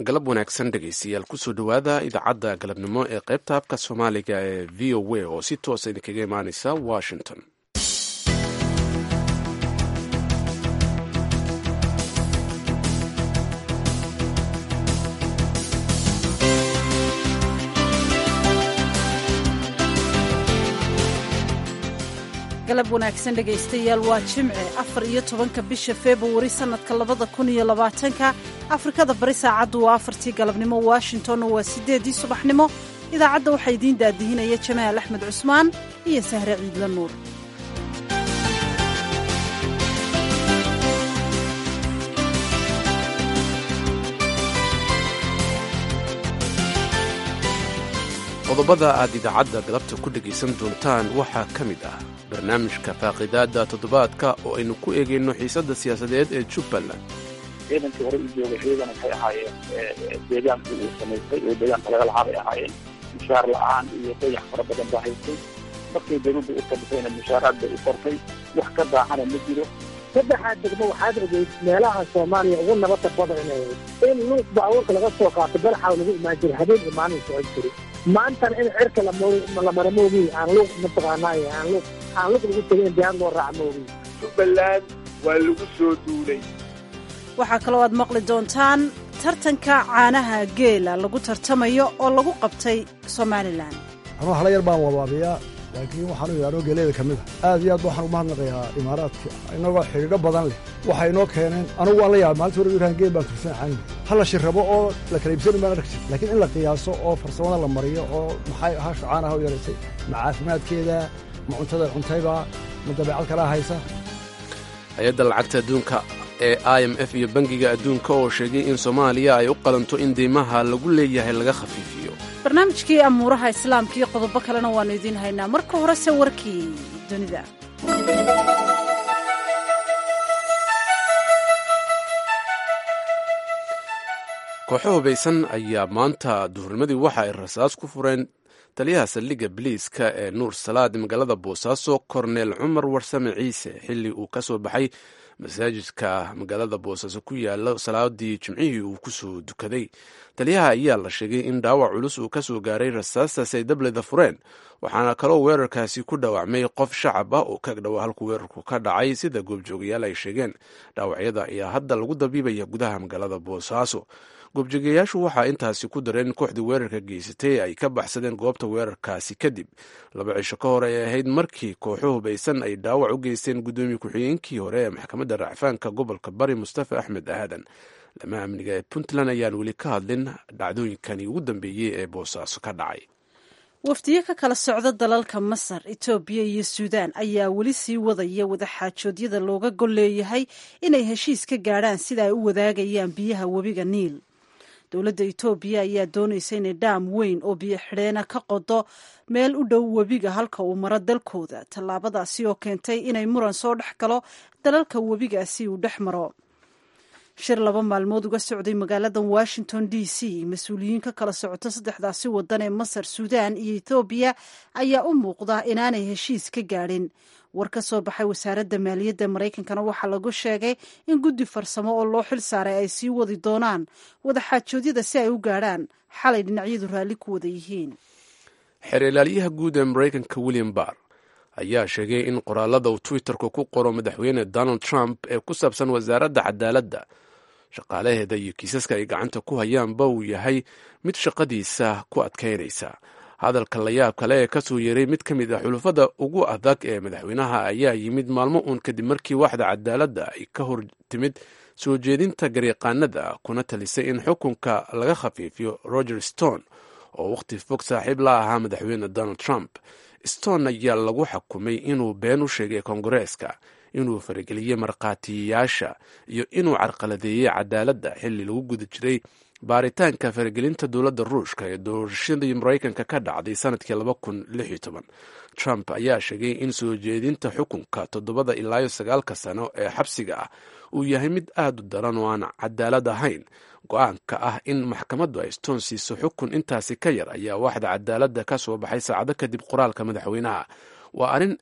galab wanaagsan dhegaystayaal kusoo dhowaada idaacadda galabnimo ee qaybta afka soomaaliga ee v o a oo si toosa idinkaga imaaneysa washington galab wanaagsan dhegaystayaal waa jimce afar iyo tobanka bisha februari sannadka labada kun iyo labaatanka afrikada bari saacaddu waa afartii galabnimo washingtonna waa siddeeddii subaxnimo idaacadda waxaa idiin daadihinaya jamaal axmed cusmaan iyo sahre ciidla nuur qodobada aad idaacadda galabta ku dhegaysan doontaan waxaa ka mid ah barnaamijka faaqidaada toddobaadka oo aynu ku eegayno xiisadda siyaasadeed ee jubbaland ciidankii hore u joogay ciidan waxay ahaayeen deegaanka uu samaystay oo deegaanka laga lahaa bay ahaayeen mushaar la-aan iyo dayax fara badan baa haystay markay dawladda u kabisayna mushaaraad bay u qortay wax ka daacana ma jiro saddexaad degmo waxaad ogeyd meelaha soomaaliya ugu nabadda badanay in luuq baabuurka laga soo qaato balaxaw lagu imaan jiray habeen iyo maalin socon jiray maantana in cirka la mara moogiy aan luuq mataqaanaaye aan luuq aan luuq lagu tegin diyaar loo raaca moogiy jubbaland waa lagu soo duulay waxaa kaloo aad maqli doontaan tartanka caanaha geela lagu tartamayo oo lagu qabtay somalilan anuu hala yar baan wabaabiyaa laakiin waxaanu yidhahnoo geeleeda ka mid a aad iyo aad waxaan ugu mahadnaqayaa imaaraadka innagoo xidhiidho badan leh waxay inoo keeneen anugu waan la yaaba maalinta hore yuraan geel baan tursan caani ha la shirrabo oo la kala iibsani baan arki jir laakiin in la qiyaaso oo farsamada la mariyo oo maxay hashu caanaha u yaraysay ma caafimaadkeeda ma cuntada cuntayba ma dabeecad kalaa haysa hay-adda lacagta adduunka ee i m f iyo bangiga adduunka oo sheegay in soomaaliya ay u qalanto in deymaha lagu leeyahay laga khafiifiyo barnaamijkii amuuraha islaamka iyo qodobo kalena waannu idiin haynaa marka horese warkii dunida kooxo hubaysan ayaa maanta duhurnimadii waxa ay rasaas ku fureen taliyaha saldhigga biliiska ee nuur salaad magaalada boosaaso korneel cumar warsame ciise xilli uu ka soo baxay masaajidka magaalada boosaaso ku yaala salaadii jimcihii uu kusoo dukaday taliyaha ayaa la sheegay in dhaawac culus uu ka soo gaaray rasaastaasi ay dableda fureen waxaana kaloo weerarkaasi ku dhaawacmay qof shacab ah oo ka dhowa halkuu weerarku ka dhacay sida goobjoogayaal ay sheegeen dhaawacyada ayaa hadda lagu dabiibaya gudaha magaalada boosaaso goobjoogayaashu waxaa intaasi ku dareen kooxdii weerarka geysatay ay ka baxsadeen goobta weerarkaasi kadib laba cisho ka hor ay ahayd markii kooxo hubaysan ay dhaawac u geysteen guddoomiye ku-xigeenkii hore ee maxkamadda racfaanka gobolka bari mustafa axmed aadan lama amniga ee puntland ayaan weli ka hadlin dhacdooyinkani ugu dambeeyey ee boosaaso ka dhacay wafdiyo ka kala socda dalalka masar etoobiya iyo suudaan ayaa weli sii wadaya wadaxaajoodyada looga gol leeyahay inay heshiis ka gaadhaan sida ay u wadaagayaan biyaha webiga niil dowladda etoobiya ayaa doonaysa inay dhaam weyn oo biyo xidheena ka qodo meel u dhow webiga halka uu maro dalkooda tallaabadaasi oo keentay inay muran soo dhex galo dalalka webigaasi uu dhex maro shir laba maalmood uga socday magaalada washington d c mas-uuliyiin ka kala socoto saddexdaasi wadan ee masar suudaan iyo ethoobiya ayaa u muuqda inaanay heshiis ka gaadhin war ka soo baxay wasaaradda maaliyadda maraykankana waxaa lagu sheegay in guddi farsamo oo loo xil saaray ay sii wadi doonaan wadaxaajoodyada si ay u gaadhaan xalay dhinacyadu raalli ku wada yihiin xeer ilaaliyaha guud ee maraykanka william barr ayaa sheegay in qoraalada uu twitterka ku qoro madaxweyne donald trump ee ku saabsan wasaaradda cadaaladda shaqaalaheeda iyo kiisaska ay gacanta ku hayaanba uu yahay mid shaqadiisa ku adkaynaysa hadalka layaab kale ee kasoo yeeray mid ka mid ah xulufada ugu adag ee madaxweynaha ayaa yimid maalmo uun kadib markii waxda cadaaladda ay ka hor timid soo jeedinta garyaqaanada kuna talisay in xukunka laga khafiifiyo roger stone oo wakhti fog saaxiib la ahaa madaxweyne donald trump stone ayaa lagu xukumay inuu been u sheegay kongareeska inuu farageliyey markhaatiyayaasha iyo inuu carqaladeeyey cadaaladda xilli lagu guda jiray baaritaanka faragelinta dowladda ruushka ee doorashadii maraykanka ka dhacday sanadkii laba kun lix iyo toban trump ayaa sheegay in soo jeedinta xukunka toddobada ilaayo sagaalka sano ee xabsiga ah uu yahay mid aad u daran oo aan cadaalad ahayn go-aanka ah in maxkamaddu ay stone siiso xukun intaasi ka yar ayaa waxda cadaaladda ka soo baxay saacado kadib qoraalka madaxweynaha waa arrin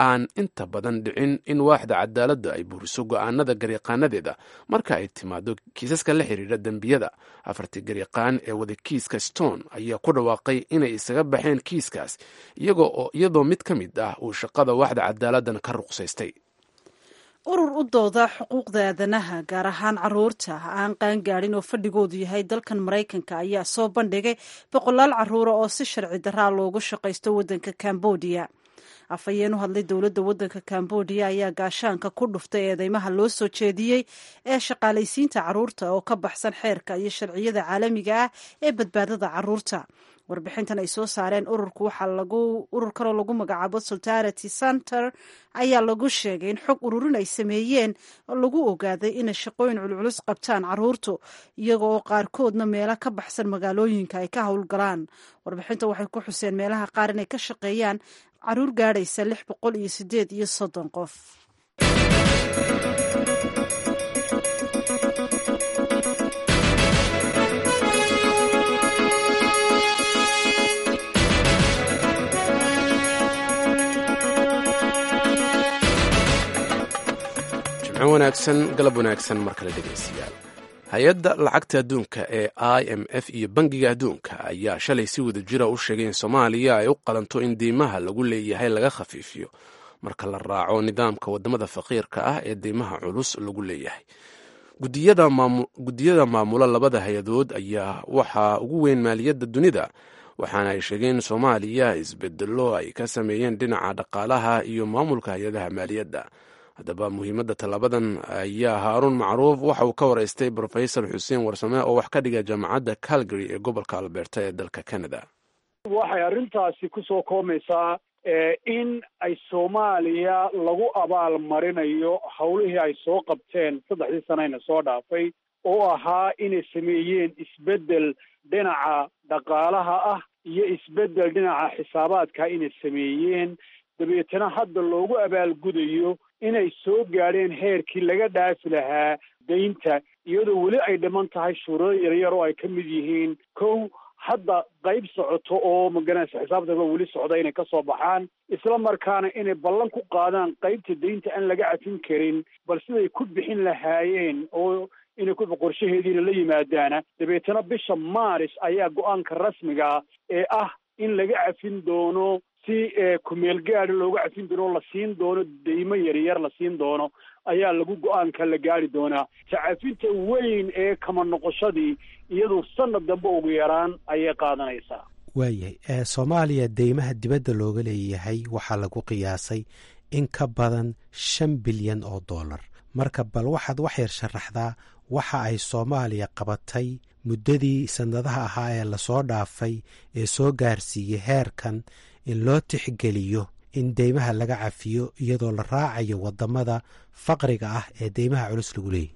aan inta badan dhicin in waaxda cadaaladda ay buuriso go'aanada garyaqaanadeeda marka ay timaado kiisaska la xiriira dembiyada afartii garyaqaan ee wada kiiska stone ayaa ku dhawaaqay inay isaga baxeen kiiskaas iyadoo mid ka mid ah uu shaqada waaxda cadaaladdan ka ruqsaystay urur u dooda xuquuqda aadanaha gaar ahaan caruurta aan qaangaadhin oo fadhigoodu yahay dalkan maraykanka ayaa soo bandhigay boqolaal caruura oo si sharci daraa loogu shaqaysto waddanka cambodia afhayeen u hadlay dowladda waddanka cambodia ayaa gaashaanka ku dhuftay eedeymaha loo soo jeediyey ee shaqaalaysiinta caruurta oo ka baxsan xeerka iyo sharciyada caalamiga ah ee badbaadada caruurta warbixintan ay soo saareen ururku waxaa lagu ururkanoo lagu magacaabo solidarity center ayaa lagu sheegay in xog ururin ay sameeyeen oo lagu ogaaday inay shaqooyin culculus qabtaan caruurtu iyaga oo qaarkoodna meelo ka baxsan magaalooyinka ay ka howlgalaan warbixinta waxay ku xuseen meelaha qaar inay ka shaqeeyaan caruur gaadhaysa lix boqol iyo sideed iyo soddon qof wanaagsan galab wanaagsan mar kale dhegaystayaal hay-adda lacagta adduunka ee i m f iyo bangiga adduunka ayaa shalay si wada jira u sheegay in soomaaliya ay u qalanto in deymaha lagu leeyahay laga khafiifiyo marka la raaco nidaamka wadamada faqiirka ah ee deymaha culus lagu leeyahay gudiyada maamula labada hay-adood ayaa waxaa ugu weyn maaliyadda dunida waxaana ay sheegeen in soomaaliya isbedelo ay ka sameeyeen dhinaca dhaqaalaha iyo maamulka hay-adaha maaliyadda haddaba muhiimadda tallaabadan ayaa haaruun macruuf waxa uu ka waraystay brofesor xuseen warsame oo wax ka dhiga jaamacadda calgary ee gobolka alberta ee dalka canada waxay arrintaasi kusoo koomaysaa in ay soomaaliya lagu abaal marinayo howlihii ay soo qabteen saddexdii sanayna soo dhaafay oo ahaa inay sameeyeen isbeddel dhinaca dhaqaalaha ah iyo isbeddel dhinaca xisaabaadka inay sameeyeen dabeetana hadda loogu abaalgudayo inay soo gaadheen heerkii laga dhaafi lahaa daynta iyadoo weli ay dhiman tahay shuurado yaryar oo ay ka mid yihiin kow hadda qayb socoto oo maganaysa xisaabtaba weli socda inay ka soo baxaan isla markaana inay ballan ku qaadaan qaybta daynta aan laga cafin karin bal siday ku bixin lahaayeen oo inay ku qorshaheediina la yimaadaana dabeetana bisha maaris ayaa go-aanka rasmiga ee ah in laga cafin doono si kumeel gaadi looga cafin doono la siin doono deymo yaryar la siin doono ayaa lagu go-aanka la gaari doonaa tacafinta weyn ee kama noqoshadii iyadu sanad dambe ugu yaraan ayay qaadanaysaa waayahay soomaaliya deymaha dibadda looga leeyahay waxaa lagu qiyaasay in ka badan shan bilyan oo dollar marka bal waxaad wax yar sharaxdaa waxa ay soomaaliya qabatay muddadii sannadaha ahaa ee lasoo dhaafay ee soo gaarsiiyey heerkan in loo tixgeliyo in deymaha laga cafiyo iyadoo la raacayo wadamada faqriga ah ee deymaha culus lagu leeyahy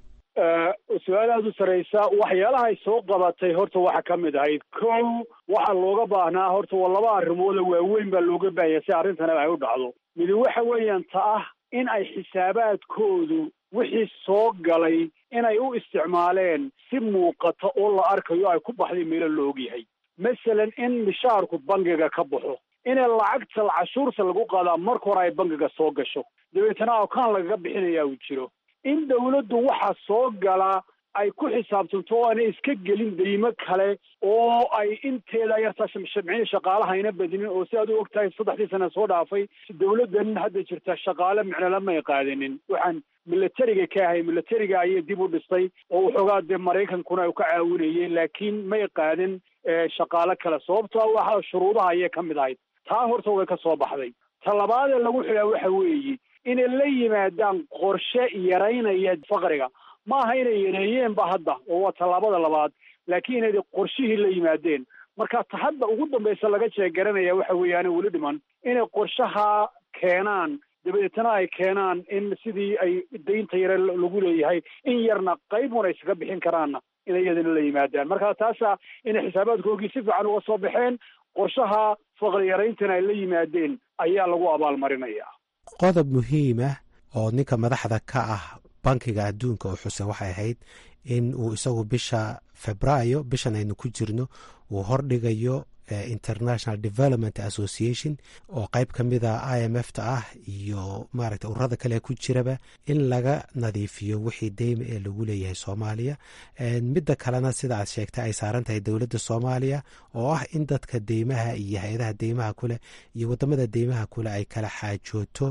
su-aal aada u saraysa waxyaalaha ay soo qabatay horta waxaa ka mid ahayd kow waxaa looga baahnaa horta waa laba arrimooda waaweyn baa looga baahanya si arrintana ay u dhacdo midi waxa weeyaan ta ah in ay xisaabaadkoodu wixii soo galay inay u isticmaaleen si muuqata oo la arkayo ay ku baxday meelo la ogyahay masalan in mishaarku bangiga ka baxo inay lacagta cashuurta lagu qaadaa marka hore ay bangiga soo gasho dabeetana akaan lagaga bixinayaa uu jiro in dawladdu waxaa soo gala ay ku xisaabtanto oo aanay iska gelin deymo kale oo ay inteeda yartaa shamcin shaqaalahayna badinin oo si aad u og tahay saddexdii sana soo dhaafay dawladdan hadda jirta shaqaale micnala may qaadanin waxaan milatariga ka ahay milatariga ayay dib u dhistay oo waxoogaa dee maraykankuna u ka caawinayay laakiin may qaadin shaqaale kale sababto waxa shuruudaha ayay ka mid ahayd taa horta way ka soo baxday ta labaadee lagu xidhaa waxa weeye inay la yimaadaan qorshe yaraynaya faqriga ma aha inay yareeyeenba hadda oo waa tallaabada labaad laakiin inay qorshihii la yimaadeen marka ta hadda ugu dambaysa laga jeegaranaya waxa weeyaane weli dhiman inay qorshaha keenaan dabeetana ay keenaan in sidii ay daynta yare lagu leeyahay in yarna qaybun ay iskaga bixin karaanna inay iyadana la yimaadaan marka taasa inay xisaabaadkoogii si fiican uga soo baxeen qorshaha faqri yarayntana ay la yimaadeen ayaa lagu abaalmarinaya qodob muhiim ah oo ninka madaxda ka ah bankiga adduunka oo xuse waxay ahayd in uu isagu bisha febraayo bishan aynu ku jirno uu hordhigayo international development association oo qeyb ka mida i m f ta ah iyo maaragta ururada kale ku jiraba in laga nadiifiyo wixii deyma ee lagu leeyahay soomaaliya midda kalena sida aad sheegtay ay saaran tahay dowladda soomaaliya oo ah in dadka deymaha iyo hay-adaha deymaha kuleh iyo wadamada deymaha kuleh ay kala xaajooto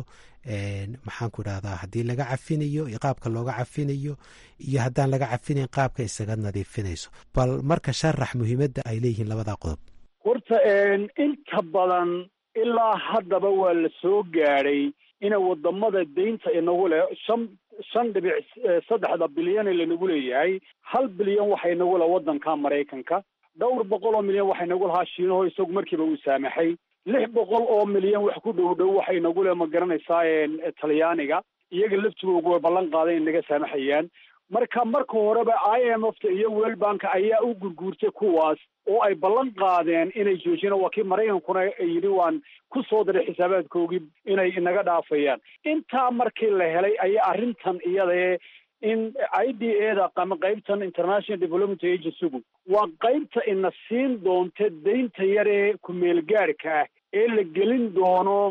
maxaan ku idhahdaa haddii laga cafinayo iyo qaabka looga cafinayo iyo haddaan laga cafinayn qaabka isaga nadiifinayso bal marka sharax muhiimadda ay leeyihiin labada qodob horta inta badan ilaa haddaba waa la soo gaadhay ina wadamada deynta inagu leh shan shan dhibic saddexda bilyan ee lanagu leeyahay hal bilyan waxa inagu leh waddanka maraykanka dhowr boqol oo milyan waxa inagu lahaa shiinaho isagu markiiba uu saamaxay lix boqol oo milyan wax ku dhow dhow waxa inagu leh ma garanaysaa talyaaniga iyaga laftigoogu way ballan qaaday in naga saamaxayaan marka marka horeba i m f ta iyo world bank ayaa u gurguurtay kuwaas oo ay ballan qaadeen inay joojiyaan waa kii maraykankuna yidhi waan ku soo diray xisaabaadkoogii inay inaga dhaafayaan intaa markii la helay ayaa arrintan iyadae in i d a da ama qaybtan international development agencygu waa qaybta ina siin doonta deynta yar ee ku-meelgaarhka ah ee la gelin doono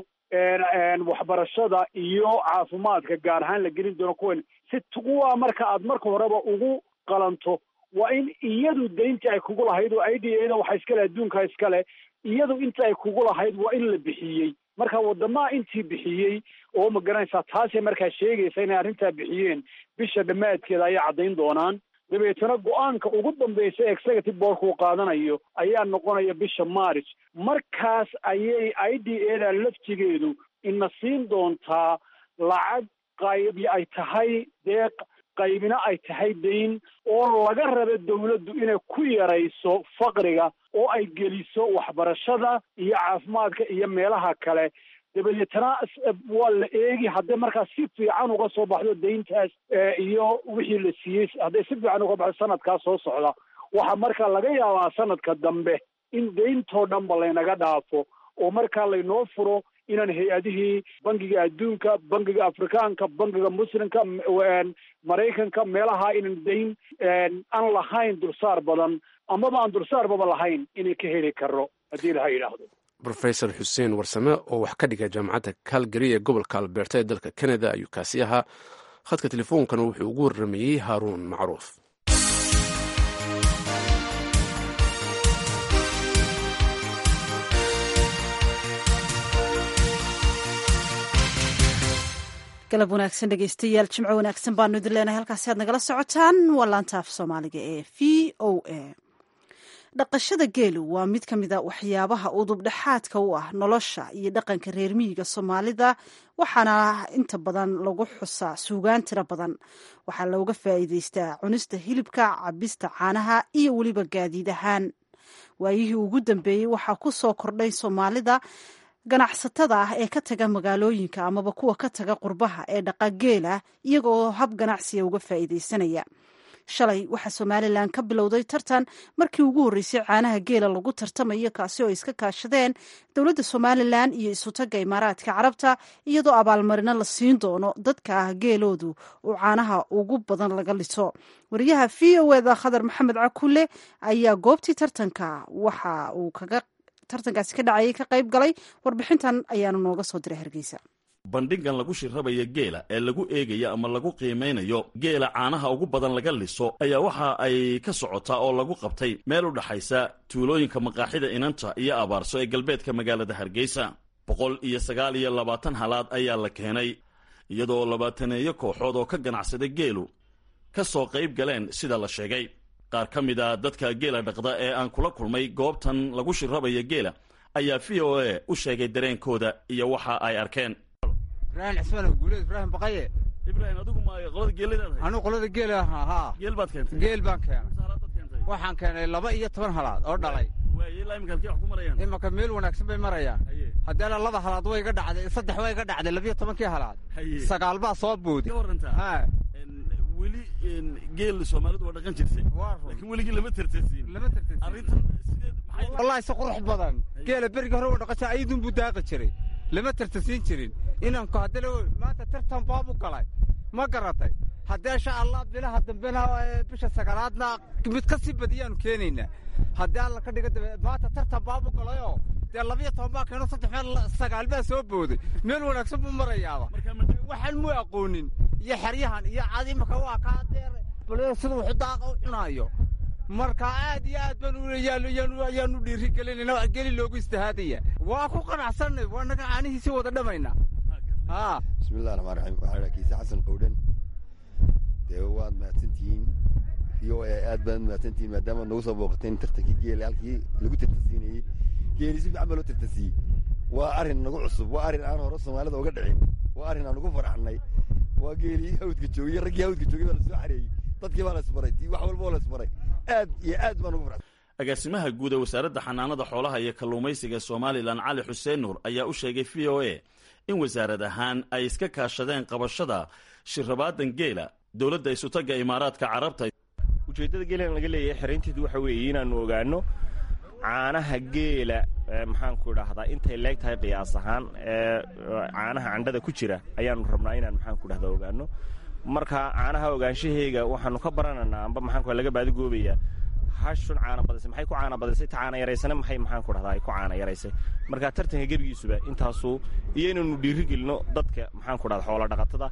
waxbarashada iyo caafimaadka gaar ahaan la gelin doono kuwan si kuwa marka aad marka horeba ugu qalanto waa in iyadu deyntii ay kugu lahayd oo i d a da waxa iskale adduunka iskale iyadu inta ay kugu lahayd waa in la bixiyey marka wadamaha intii bixiyey oo ma garanaysaa taasay markaa sheegaysa inay arrintaa bixiyeen bisha dhammaadkeeda ayay caddayn doonaan dabeetana go-aanka ugu dambaysa executive boardka uu qaadanayo ayaa noqonaya bisha march markaas ayay i d a da laftigeedu ina siin doontaa lacag qaybi ay tahay deeq qaybina ay tahay dayn oo laga raba dawladdu inay ku yarayso faqriga oo ay geliso waxbarashada iyo caafimaadka iyo meelaha kale dabadeetana waa la eegi hadday markaa si fiican uga soo baxdo dayntaas iyo wixii la siiyey hadday si fiican uga baxdo sanadkaa soo socda waxaa markaa laga yaabaa sanadka dambe in dayntoo dhanba laynaga dhaafo oo markaa laynoo furo inaan hay-adihii bangiga adduunka bangiga afrikaanka bangiga muslimka maraykanka meelaha inan dayn aan lahayn dulsaar badan amaba aan dulsaarbaba lahayn inay ka heli karo haddii laha yidhaahdo rofesor xuseen warsame oo wax ka dhiga jaamacadda calgary ee gobolka alberta ee dalka canada ayuu kaasi ahaa khadka telefoonkana wuxuu ugu warramayey haaruun macruuf galab wanaagsan dhegeystayaal jimco wanaagsan baanu idin leenahay halkaasi aad nagala socotaan waa laanta af soomaaliga ee v o a dhaqashada geelu waa mid ka mida waxyaabaha udubdhexaadka u ah nolosha iyo dhaqanka reer miyiga soomaalida waxaana inta badan lagu xusaa suugaan tiro badan waxaa looga faa'iideystaa cunista hilibka cabista caanaha iyo weliba gaadiid ahaan waayihii ugu dambeeyey waxaa ku soo kordhay soomaalida ganacsatada ah ee ka taga magaalooyinka amaba kuwa ka taga qurbaha ee dhaqa geela iyagoo hab ganacsiga uga faa'iideysanaya shalay waxaa somalilan ka bilowday tartan markii ugu horreysay caanaha geela lagu tartamayo kaasi oo iska kaashadeen dowladda somalilan iyo isutaga imaaraadka carabta iyadoo abaalmarino la siin doono dadka ah geeloodu uu caanaha ugu badan laga liso wariyaha v o eda khadar maxamed cakulle ayaa goobtii tartanka waxa uu kaga tartankaasi ka dhacayay ka qayb galay warbixintan ayaanu nooga soo diray hargeysa bandhigan lagu shirrabaya geela ee lagu eegayo ama lagu qiimaynayo geela caanaha ugu badan laga liso ayaa waxa ay ka socotaa oo lagu qabtay meel u dhaxaysa tuulooyinka maqaaxida inanta iyo abaarso ee galbeedka magaalada hargeysa boqol iyo sagaal iyo labaatan halaad ayaa la keenay iyadoo labaataneeyo kooxood oo ka ganacsada geelu ka soo qayb galeen sida la sheegay qaar ka mid a dadka geela dhaqda ee aan kula kulmay goobtan lagu shirrabaya geela ayaa v o a u sheegay dareenkooda iyo waxa ay arkeen ibrahim cismaan guuleed ibraahim baqaye ibraahim adigu ma qolada geeladaad anigu qolada geela haa geel baad keentay geel baan keenay waxaan keenay laba iyo toban halaad oo dhalay waay ilaa iminka halkee wax ku marayaan imanka meel wanaagsan bay marayaan haddeena laba halaad way iga dhacday saddex way iga dhacday labiyo tobankii halaad sagaal baa soo boodi ka warantaa weli geel soomaalidu waa dhaqan jirtay laakiin weligii lama tartasiin lama tartasiin arrintan sideed wallahi si qurux badan geela berigii hore u dhaqasha ayadun buu daaqi jiray lama tartasiin jirin inanku haddana maanta tartan baabu galay ma garatay haddee insha allah bilaha dambena bisha sagaalaadna mid ka sii badiyaanu keenaynaa haddii alla ka dhiga dabe maanta tartan baabu galayoo dee labiyo toban baa keeno saddex meel sagaal baa soo booday meel wanaagsan buu marayaaba waxaan muu aqoonin iyo xeryahan iyo cad imaka waa kaa deer bal sida wuxu daaqa u cunaayo marka aad iyo aad baan ayaanu dhiiri gelinayna geli loogu istihaadaya waa ku qanacsanay waa naga caanihiisii wada dhamaynaa bismillahi raxmaan raxiim waxaa idhaa kiise xasan qowdhan dee waad mahadsantihiin v o a aad baad mahadsantihiin maadaamaad nagu soo booqateen tartankii geele halkii lagu tartansiinayey geeli si fiican baa loo tartansiiyey waa arrin nagu cusub waa arrin aan hore soomaalida uga dhicin waa arrin aan ugu farxannay waa geelii hawdka joogiyey raggii hawdka joogay baa la soo xareeyey dadkii baa la isbaray tii wax walba oo la isbaray aad iyo aad baan ugu farxay agaasimaha guud ee wasaaradda xanaanada xoolaha iyo kalluumaysiga somalilan cali xuseen nuur ayaa u sheegay v o a in wasaarad ahaan ay iska kaashadeen qabashada shirrabaadan geela dowladda isutagga imaaraadka carabta ujeeddada geelan laga leeyahay xeraynteedu waxa weeye inaannu ogaanno caanaha geela maxaanku idhaahdaa intay leeg tahay qiyaas ahaan ee caanaha candhada ku jira ayaannu rabnaa inaan maxaanku idhahdaa ogaanno marka caanaha ogaanshaheyga waxaannu ka baranaynaa amba maxaanku laga baadigoobayaa hashun caana badisay maxay ku caana badisay ta caana yaraysana maxay maxaanku dhahdaa ay ku caana yaraysay marka tartanka gebigiisuba intaasuu iyo inaynu dhiiri gelino dadka maxaanku dhahda xoola dhaqatada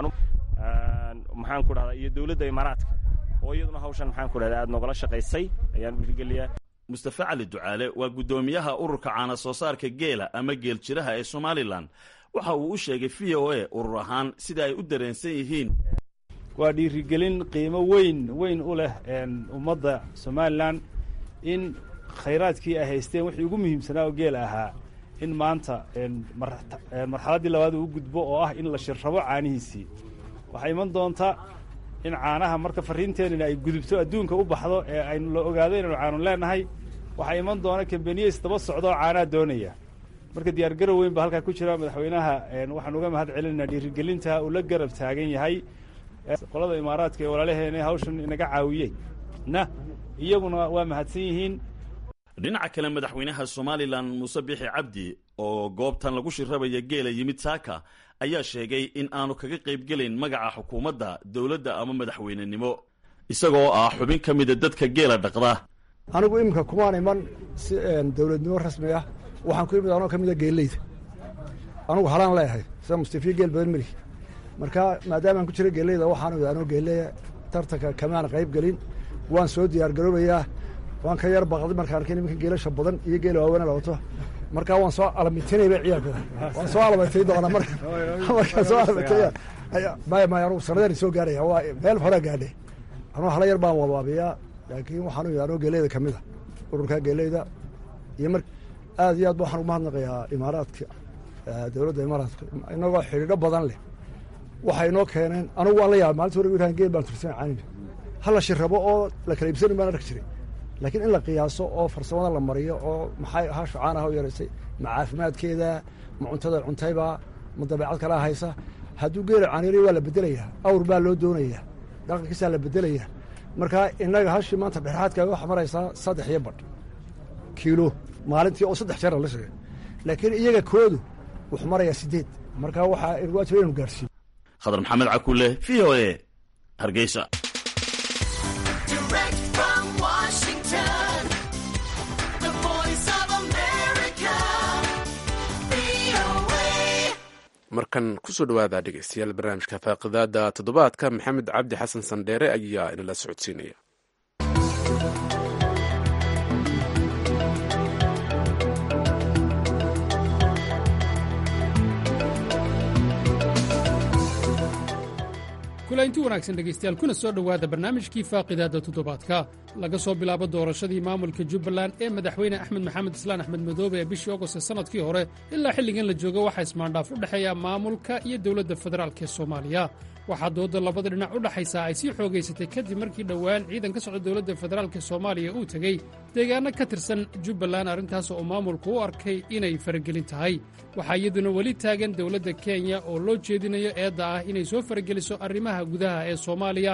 maxaanku dhahdaa iyo dowladda imaaraadka oo iyaduna hawshan maxaanku dhahda aad noogala shaqaysay ayaan dhiirigeliyaa mustafe cali ducaale waa guddoomiyaha ururka caana soo saarka geela ama geel jiraha ee somalilan waxa uu u sheegay v o a urur ahaan sida ay u dareensan yihiin waa dhiirigelin qiimo weyn weyn u leh ummadda somalilan in khayraadkii ay haysteen wixii ugu muhiimsanaa oo geela ahaa in maanta marxaladdii labaad uu gudbo oo ah in la shirrabo caanihiisii waxaa iman doonta in caanaha marka farriinteenina ay gudubto adduunka u baxdo ee aynu la ogaado inaynu caanu leenahay waxaa iman doona kambeniyeys daba socda oo caanaha doonaya marka diyaargarow weyn baa halkaa ku jira madaxweynaha waxaan uga mahad celinaynaa dhiirigelinta uu la garab taagan yahay qolada imaaraadka ee walaalaheena hawshan inaga caawiyey na iyaguna waa mahadsan yihiin dhinaca kale madaxweynaha somalilan muuse bixi cabdi oo goobtan lagu shirrabaya geela yimid saaka ayaa sheegay in aanu kaga qaybgelayn magaca xukuumadda dowladda ama madaxweynenimo isagoo ah xubin ka mida dadka geela dhaqda anigu iminka kumaan iman si dowladnimo rasmi ah waxaan ku imid anoo ka mida geelleyda anugu halaan leeyahay sida mustafiya geel badan melihi marka maadaamaan ku jira geelleyda waxaan imid anoo geelleya tartanka kamaan qayb gelin waan soo diyaar garoobayaa waan ka yar baqday markaan arkay nimanka geelasha badan iyo geela waaweyna la wato markaa waan soo alamitinayba ciyaalkooda waan soo alamatay doonaa marka markaan soo alamataya maya maya anugu sanadaan soo gaaraya waa meel horaa gaadhay anuu hala yar baan wabaabiyaa laakiin waxaan u anoo geeleyda ka mid a ururkaa geeleyda iyo mar aad iyo aad ba waxaan ugu mahadnaqayaa imaaraadka dowladda imaaraadka inagoo xidhiidho badan leh waxay inoo keeneen anugu waan la yaabay maalinta hore wiraan geel baan tursan caanina hala shirrabo oo la kala iibsanin baan arki jiray laakiin in la qiyaaso oo farsamada la mariyo oo maxay hashu caanaha u yaraysay ma caafimaadkeeda ma cuntada cuntayba ma dabeecad kalaa haysa hadduu geela caaniray waa la bedelayaa awr baa loo doonayaa dhaqankiisaa la bedelayaa markaa innaga hashii maanta dhexaadka waxa maraysaa saddex iyo badh kiilo maalintii oo saddex jeer la shigay laakiin iyaga koodu wuxuu marayaa siddeed markaa waxaa waajib inaynu gaarsiiyo khadar maxamed cakuule v o a hargeysa markan kusoo dhawaada dhegeystayaal barnaamijka faaqidaada toddobaadka maxamed cabdi xasan sandheere ayaa inala socodsiinaya kulaynti wanaagsan dhegaystayaal kuna soo dhowaada barnaamijkii faaqidaadda toddobaadka laga soo bilaabo doorashadii maamulka jubbaland ee madaxweyne axmed maxamed islaan axmed madoobe ee bishii ogost ee sannadkii hore ilaa xilligan la joogo waxaa ismaandhaaf u dhexeeya maamulka iyo dowladda federaalk ee soomaaliya waxaa doodda labada dhinac u dhaxaysaa ay sii xoogaysatay kadib markii dhowaan ciidan ka socda dowladda federaalk ee soomaaliya uu tegey deegaanno ka tirsan jubbaland arrintaas oo maamulku u arkay inay faragelin tahay waxaa iyaduna weli taagan dowladda kenya oo loo jeedinayo eedda ah inay soo farageliso arrimaha gudaha ee soomaaliya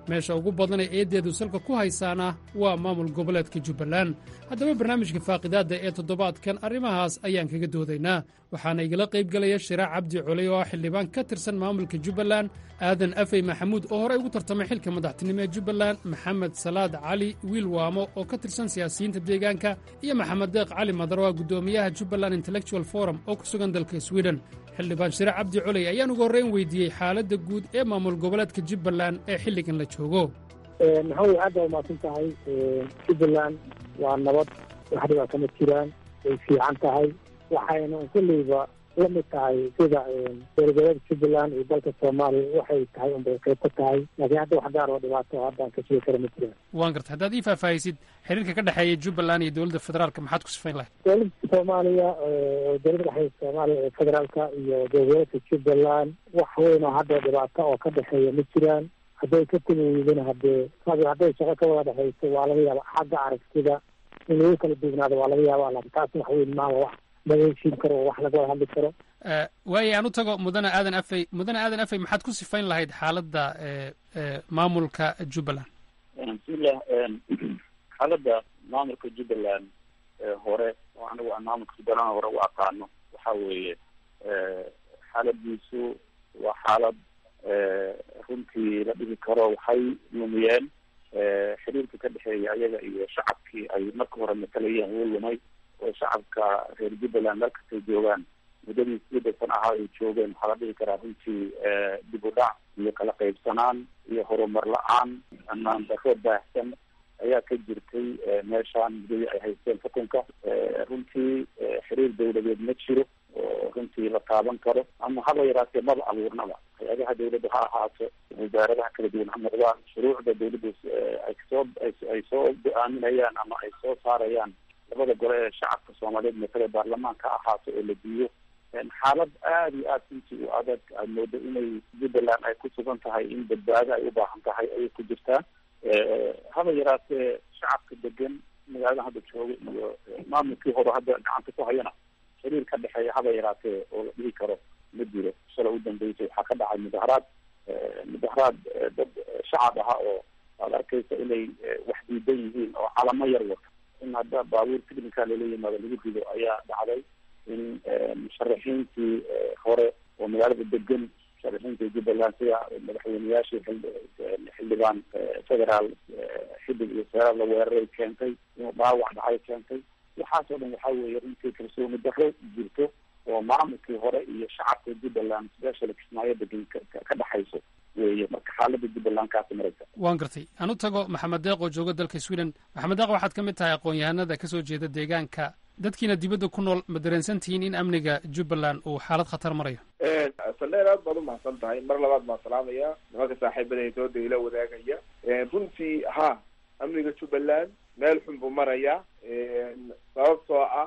meesha ugu badan ee eeddeedu salka ku haysaana waa maamul goboleedka jubbaland haddaba barnaamijka faaqidaadda ee toddobaadkan arrimahaas ayaan kaga doodaynaa waxaana igala qaybgelaya shiraac cabdi coley oo ah xildhibaan ka tirsan maamulka jubbaland aadan afey maxamuud oo horey ugu tartamay xilka madaxtinimo ee jubbaland maxamed salaad cali wiil waamo oo ka tirsan siyaasiyiinta deegaanka iyo maxamed deeq cali madarwa guddoomiyaha jubbaland intellectual forum oo ku sugan dalka sweden xildhibaan shiraac cabdi coley ayaan ugu horrayn weydiiyey xaaladda guud ee maamul goboleedka jubbaland ee xilligan la joogo maxamed aad baa umaasan tahay jubbaland waa nabad wax dhibaa kama jiraan way fiican tahay waxayna kolleyba la mid tahay sida dowlagoleedka jubbaland iyo dalka soomaaliya waxay tahay unbay qayb ka tahay laakiin hadda wax gaar oo dhibaato haddaan ka sheegi kara ma jiraan waan gartay haddaad ii faahfaahisid xiriirka ka dhexeeya jubbaland iyo dowladda federaalka maxaad ku sifayn lahayd dowladda soomaaliya dowladda dhexeeya soomaaliya ee federaalka iyo dowlagoleedka jubbaland wax weyn oo hadda dhibaato oo ka dhexeeya ma jiraan hadday ka tegi weydana haddee hadday shaqo ka wada dhexayso waa laga yaaba xagga aragtida in lagu kala duugnaado waa laga yaaba laakiin taas wax weyn maaha wax laga heshiin karo oo wax laga wada hadli karo waaye aan u tago mudane aadan afey mudane aadan afey maxaad ku sifayn lahayd xaaladda maamulka jubbaland bismillah xaaladda maamulka jubbaland hore oo anigu aan maamulka jubbaland hore u aqaano waxa weeye xaaladiisu waa xaalad runtii la dhihi karo waxay lumiyeen xiriirka ka dhexeeya ayaga iyo shacabkii ay marka hore matalayeen wuu lumay oo shacabka reer jubbaland markastay joogaan muddadii sidii san ahaa ay joogeen waxaa la dhihi karaa runtii dib u dhac iyo kala qaybsanaan iyo horumar la-aan ammaan darro baahsan ayaa ka jirtay meeshaan muddadii ay haysteen xukunka runtii xiriir dawladeed ma jiro oo runtii la taaban karo ama haba yaraatee maba abuurnaba hay-adaha dawladda ha ahaato wasaaradaha kala duwan ha noqdaan shuruucda dawladda ay soo ay soo go-aaminayaan ama ay soo saarayaan labada gole ee shacabka soomaaliyeed matale baarlamaanka ha ahaato oo la diiyo xaalad aada iyo aada runtii u adag aad moodo inay jubbaland ay ku sugan tahay in badbaado ay u baahan tahay ayay ku jirtaa haba yaraatee shacabka degan magaalada hadda jooga iyo maamulkii hore hadda gacanta ku hayana xiriir ka dhexeeya haba yaraatee oo la dhihi karo ma jiro shala u dambeysay waxaa ka dhacay mudaharaad mudaharaad dad shacab aha oo aad arkaysa inay wax diidan yihiin oo calamo yar wata in hadda baabuur ticnica lala yimaado lagu rido ayaa dhacday in musharaxiintii hore oo magaalada degan musharaxiinta jubbaland sida madaxweyneyaashii xildhibaan federaal xiddig iyo seeraal la weeraray keentay inuu dhaawac dhacay keentay waxaas oo dhan waxaa weeye runtii kalsooni darro jirto oo maamulkii hore iyo shacabka jubbaland special kismaayo degan ka dhexayso weeye marka xaalada jubbaland kaasi maraysa waan gartay aan u tago maxamed deeq oo jooga dalka sweden maxamed deeq waxaad ka mid tahay aqoon-yahanada ka soo jeeda deegaanka dadkiina dibadda ku nool ma dareensan tihiin in amniga jubbaland uu xaalad khatar marayo saldheer aad baad umahadsan tahay mar labaad baan salaamaya nimanka saaxiibada dooda ila wadaagaya runtii ha amniga jubbaland meel xun buu marayaa sababtoo ah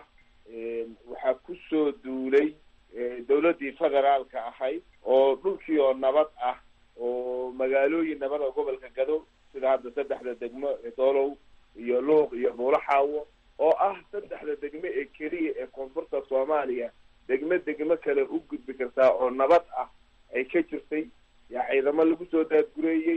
waxaa ku soo duulay dawladdii federaalka ahayd oo dhulkii oo nabad ah oo magaalooyin nabad oo gobolka gado sida hadda saddexda degmo doolow iyo luuq iyo buulaxaawo oo ah saddexda degmo ee keliya ee koonfurta soomaaliya degmo degmo kale u gudbi kartaa oo nabad ah ay ka jirtay yaa ciidamo lagu soo daadgureeyey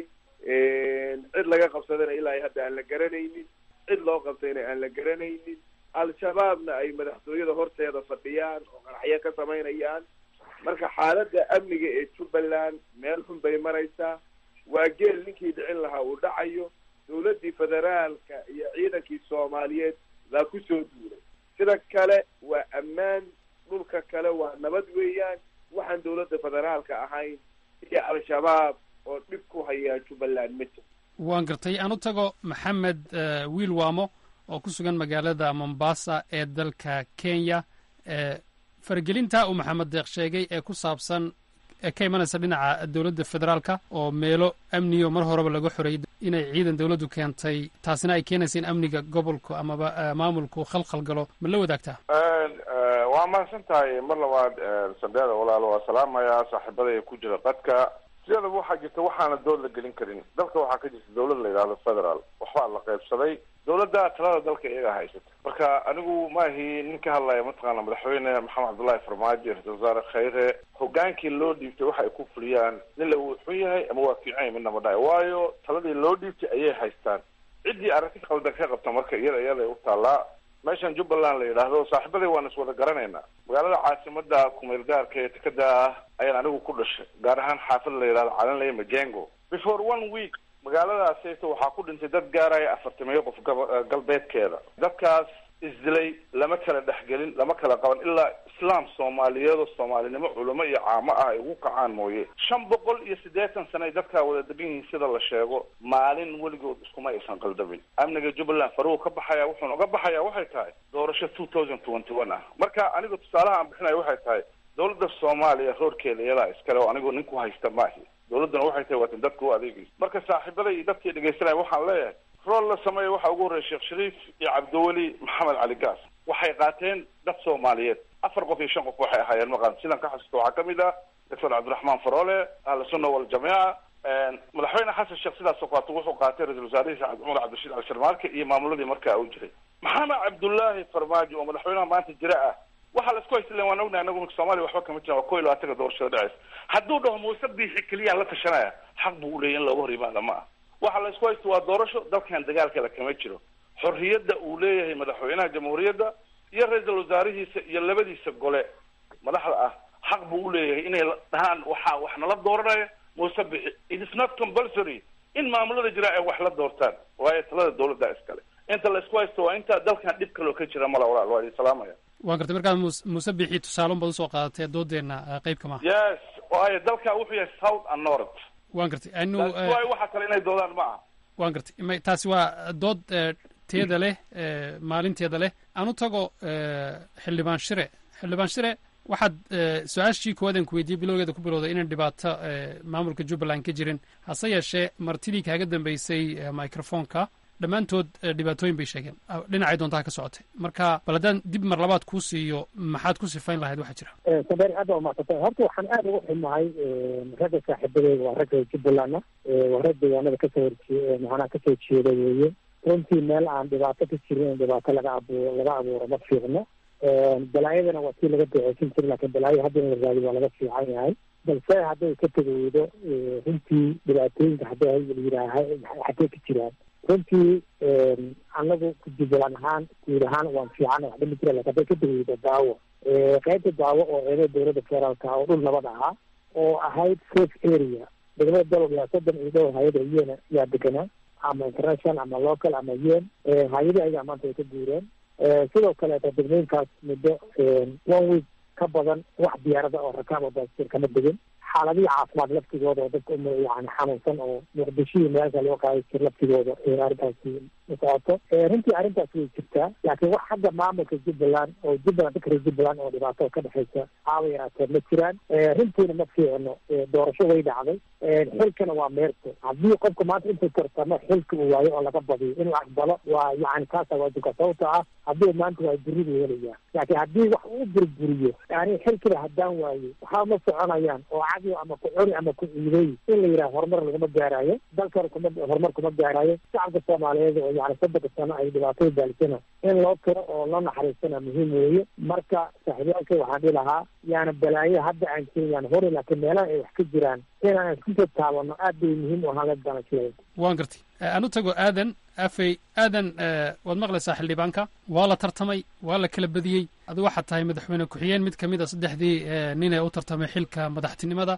cid laga qabsadana ilaa hadda aan la garanaynin cid loo qabtayna aan la garanaynin al-shabaabna ay madaxtooyada horteeda fadhiyaan oo qaraxyo ka samaynayaan marka xaaladda amniga ee jubbaland meel xun bay maraysaa waa geel ninkii dhicin lahaa uu dhacayo dawladdii federaalka iyo ciidankii soomaaliyeed baa ku soo duulay sida kale waa ammaan dhulka kale waa nabad weeyaan waxaan dawladda federaalka ahayn iyo al-shabaab oo dhib ku hayaa jubbaland ma jiro waan gartay aan u tago maxamed wiil waamo oo ku sugan magaalada mombasa ee dalka kenya faragelinta uu maxamed deeq sheegay ee ku saabsan ee ka imanaysa dhinaca dowladda federaalka oo meelo amniyo mar horeba laga xoreeyay inay ciidan dowladdu keentay taasina ay keenaysa in amniga gobolku amaba maamulku khalkhal galo ma la wadaagtaa waa mahadsan tahay mar labaad sandheeda walaalo waa salaamayaa saaxiibadaya ku jira qadka sideedaba waxaa jirta waxaana dood la gelin karin dalka waxaa ka jirta dawlad la yidhahdo federaal waxbaa la qaybsaday dawladda talada dalka iyagaa haysata marka anigu maahi nin ka hadlaya mataqaana madaxweyne maxamed cabdullahi farmaajo ra-isul wasaare khayre hogaankii loo dhiibtay waxa ay ku fuliyaan nin la uu xun yahay ama waa fiican yahay midna ma dhahay waayo taladii loo dhiibtay ayay haystaan ciddii arrinti qaldan ka qabta marka iyada iyada u taallaa meeshan jubbaland la yidhaahdo saaxiibaday waan iswada garanaynaa magaalada caasimada kumeel gaarka ee tekada ah ayaan anigu ku dhashay gaar ahaan xaafad la yidhahdo calanley majengo before one week magaaladaasayto waxaa ku dhintay dad gaaraya afartamiyo qof gaba galbeedkeeda dadkaas isdilay lama kala dhexgelin lama kala qaban ilaa islaam soomaaliyeedoo soomaalinimo culamo iyo caamo ah ay ugu kacaan mooye shan boqol iyo siddeetan sano ay dadkaa wada degan yihiin sida la sheego maalin weligood iskuma aysan qaldamin amniga jubbaland faruhu ka baxaya wuxuuna uga baxaya waxay tahay doorasho two thousand twenty one ah marka aniga tusaalaha aan bixinayo waxay tahay dawladda soomaaliya roorkeeda iyadaa iskale oo anigu ninku haysta maahi dawladduna waxay tahay waatan dadka u adeegaysa marka saaxiibada iyo dadkii dhegaysanaya waxaan leeyahay rool la sameeya waxaa ugu horreya sheekh shariif iyo cabdiweli maxamed cali gaas waxay qaateen dad soomaaliyeed afar qof iyo shan qof waxay ahaayeen maqan sidan ka xasuusta waxaa kamid ah doctor cabdiraxmaan faroole ahla sunna waljamiica madaxweyne xasan sheekh sidaasoo kaleeto wuxuu qaatay ra-isul wasaarihiisa cumar cabdirashiid cali sharmaarke iyo maamuladii markaa u jiray maxamed cabdullaahi farmaajo oo madaxweynaha maanta jira ah waxaa la isku haysta waan ognahay anagu soomaaliya waxba kama jiran waa ko iyo labaatanka doorashada dhaceysa hadduu dhaho muuse biixi keliyaan la tashanaya xaq buu uleeyahy in looga hor yimaada ma ah waxaa la isku haysta waa doorasho dalkan dagaalkale kama jiro xorriyadda uu leeyahay madaxweynaha jamhuuriyadda iyo ra-iisul wasaarihiisa iyo labadiisa gole madaxda ah xaq buu uleeyahay inay dhahaan waxaa wax nala dooranaya muuse bixi it is not compulsory in maamulada jira ay wax la doortaan waayo talada dawladda iskale inta la isku haysto waa inta dalkan dhib kaloo ka jira mala walaal waa idin salaamaya waan gartay markaa mus muuse bixi tusaalon baad usoo qaadatee doodeenna qeybka maaha yes waayo dalka wuxuu yahay south and north waan gartay anu waayo waxa kale inay doodaan ma aha waan gartay ma taasi waa dood teeda leh maalinteeda leh aan u tago xildhibaan shire xildhibaan shire waxaad su-aashii koowaad aan ku weydiiyey bilowgeeda ku bilowday inaan dhibaato maamulka jubbaland ka jirin hase yeeshee martidii kaaga dambeysay microfonka dhammaantood dhibaatooyin bay sheegeen dhinacay doontaa ka socotay marka bal haddaan dib mar labaad kuu siiyo maxaad ku sifayn lahayd waxaa jira sabeer aad baa umaadsantahay horta waxaan aada ugu xumahay ragga saaxiibadeyda waa ragga jubbalandna waa rag deegaanada kasoo horjee macnaha kasoo jeeda weeye runtii meel aan dhibaato ka jirin in dhibaato laga abuuro laga abuuro ma fiicno balaayadana waa tii laga duceysan jira laakiin balaayo hadda in la raadi waa laga fiican yahay balse hadday ka tegeydo runtii dhibaatooyinka hadday yidhaaha xaggee ka jiraan runtii anagu jubbaland ahaan guud ahaan waan fiicana waxba ma jira lakin hadday ka tegeydo daawo qaybta daawo oo eeda dowladda federaalka oo dhul nabad ahaa oo ahayd safe area degmada dalog yaa soddon iyo dhowr hay-ada yen yaa deganaa ama international ama local ama yen hay-adii ayagaa maanta ay ka guureen sidoo kaleeta degmooyinkaas muddo one week ka badan wax diyaarada oo rakaab oo baasir kama degin xaaladihii caafimaad laftigooda oo dadka um yani xanuunsan oo muqdishihii meelka loo qaadi jir laftigooda arrintaasi socoto runtii arrintaas way jirtaa laakiin wax xagga maamulka jubbaland oo jubbaland dadka reer jubbaland oo dhibaato ka dhexeysa aaba yaraatee ma jiraan runtiina ma fiicno doorasho way dhacday xilkana waa meerto haddii qofka maanta intuu tartamo xilka uu waayo oo laga badiyo in la aqbalo waa yani kaasa waajibka sababta ah haddii maanta waa buridu helaya laakiin haddii wax uu burburiyo yani xilkiba haddaan waayo waxaa ma soconayaan oo cadi ama ku cuni ama ku ciiday in la yidhaha horumar laguma gaaraayo dalkana kuma horumar kuma gaaraayo shacabka soomaaliyeed oo yani soddonka sano ay dhibaatada baalisana in loo tiro oo loo naxariistana muhiim weeye marka saaxiibyaalka waxaan dhihi lahaa yaana balaayo hadda aan jirin yaan hori laakiin meelaha ay wax ka jiraan inaan isku soo taabano aad bay muhiim u ahaan ladana jiray waan gartay aan u tago aadan afey aadan waad maqlaysaa xildhibaanka waa la tartamay waa la kala badiyey adu waxaad tahay madaxweyne ku-xigeen mid ka mid a saddexdii nin ee u tartamay xilka madaxtinimada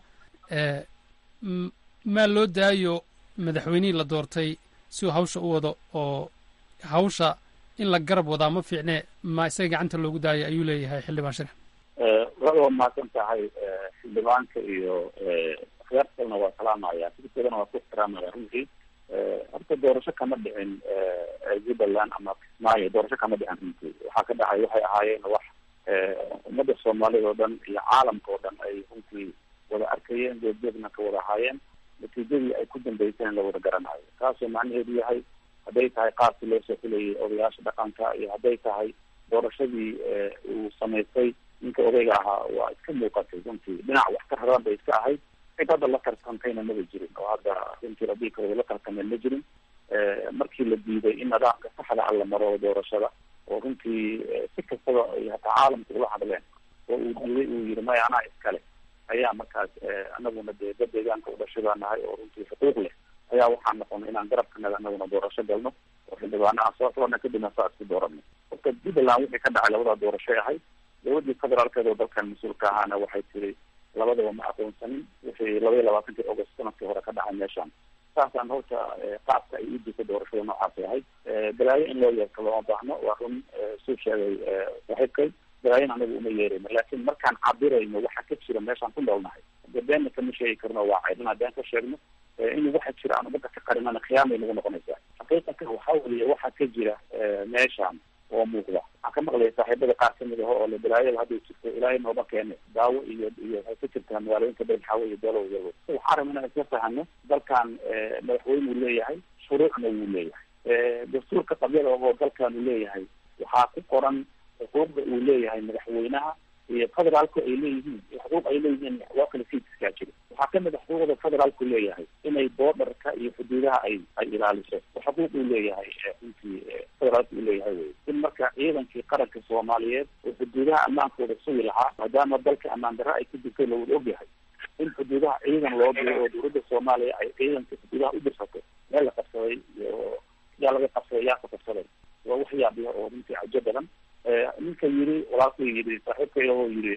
maa loo daayo madaxweynihii la doortay si uu hawsha u wado oo hawsha in la garab wadaa ma fiicne ma isaga gacanta loogu daayo ayuu leeyahay xildhibaan shire wada waa mahadsan tahay xildhibaanka iyo khiyaartalna waa salaamaya sidikeedana waa ku ixtiraamaya runtii horta doorasho kama dhicin jubbaland ama kismaayo doorasho kama dhicin runtii waxaa ka dhacay waxay ahaayeen wax ummadda soomaalida oo dhan iyo caalamka oo dhan ay runtii wada arkayeen jeedjeedna ka wada ahaayeen natiijadii ay ku dambeyseen la wada garanayo taasoo macnaheedu yahay hadday tahay qaabkii loo soo xulayay odayaasha dhaqanka iyo hadday tahay doorashadii uu samaystay ninka odayga ahaa waa iska muuqatay runtii dhinac wax ka raran bay iska ahayd cid hadda la tartantayna maba jirin oo hadda intii la dhihi karo la tartameen ma jirin markii la diiday in nidaamka saxda ah la maro doorashada oo runtii si kastaba ay hataa caalamka ula hadleen oo uu diiday uu yihi maya anaa iskale ayaa markaas anaguna dee dad deegaanka udhashay baa nahay oo runtii xuquuq leh ayaa waxaan noqonay inaan garabkanaga anaguna doorasho galno oo xildhibaana aan soo xulana kadibna saa isku dooranay horta jubbaland wixii ka dhacay labadaa doorashay ahayd dowladii federaalkeed oo dalkan mas-uulka ahaana waxay tiri labadaba ma aqoonsanin wixii laba iyo labaatankii august sanadkii hore ka dhacay meeshaan saasaan horta qaabka ay u jirta doorashada noocaasay ahayd balaayo in loo yeerto looma baahno waa run suu sheegay saaxiibkay balaayon anagu uma yeerayno laakiin markaan cabirayno waxa ka jira meeshaan ku noolnahay de beenna kama sheegi karno waa caydin haddaan ka sheegno in waxa jira aan umada ka qarinana khiyaamay nagu noqonaysaa xaqiiqatan waxaa weliya waxa ka jira meeshaan oo muuqda waxaan ka maqlaya saaxiibada qaar kamid aho oo le balaayada hadday jirto ilaahay nooba keene daawo iyo iyo waxay ka jirtaa magaalooyinka beelxaawe iyo beelo yago waxaa rabna inaan isla fahano dalkan madaxweyne uu leeyahay shuruucna wuu leeyahay dastuurka qabyada oo dalkan uu leeyahay waxaa ku qoran xuquuqda uu leeyahay madaxweynaha iyo federaalku ay leeyihiin iyo xuquuq ay leeyihiin loo kala siidiskaa jiro waxaa kamid a xuquuqda federaalku leeyahay inay boodarka iyo xuduudaha ay ay ilaaliso oo xuquuq uu leeyahay runtii federaalku uu leeyahay wey in marka ciidankii qaranka soomaaliyeed oo xuduudaha ammaankooda sugi lahaa maadaama dalka ammaan darre ay ku jirtay lawada ogyahay in xuduudaha ciidan loo diro oo dowladda soomaaliya ay ciidanka xuduudaha u dirsato meel la qabsaday iyo yaa laga qabsaday yaa ka qabsaday waa wax yaabiya oo runtii cajo badan ninka yiri walaalku yiri saaxiibkay oo yiri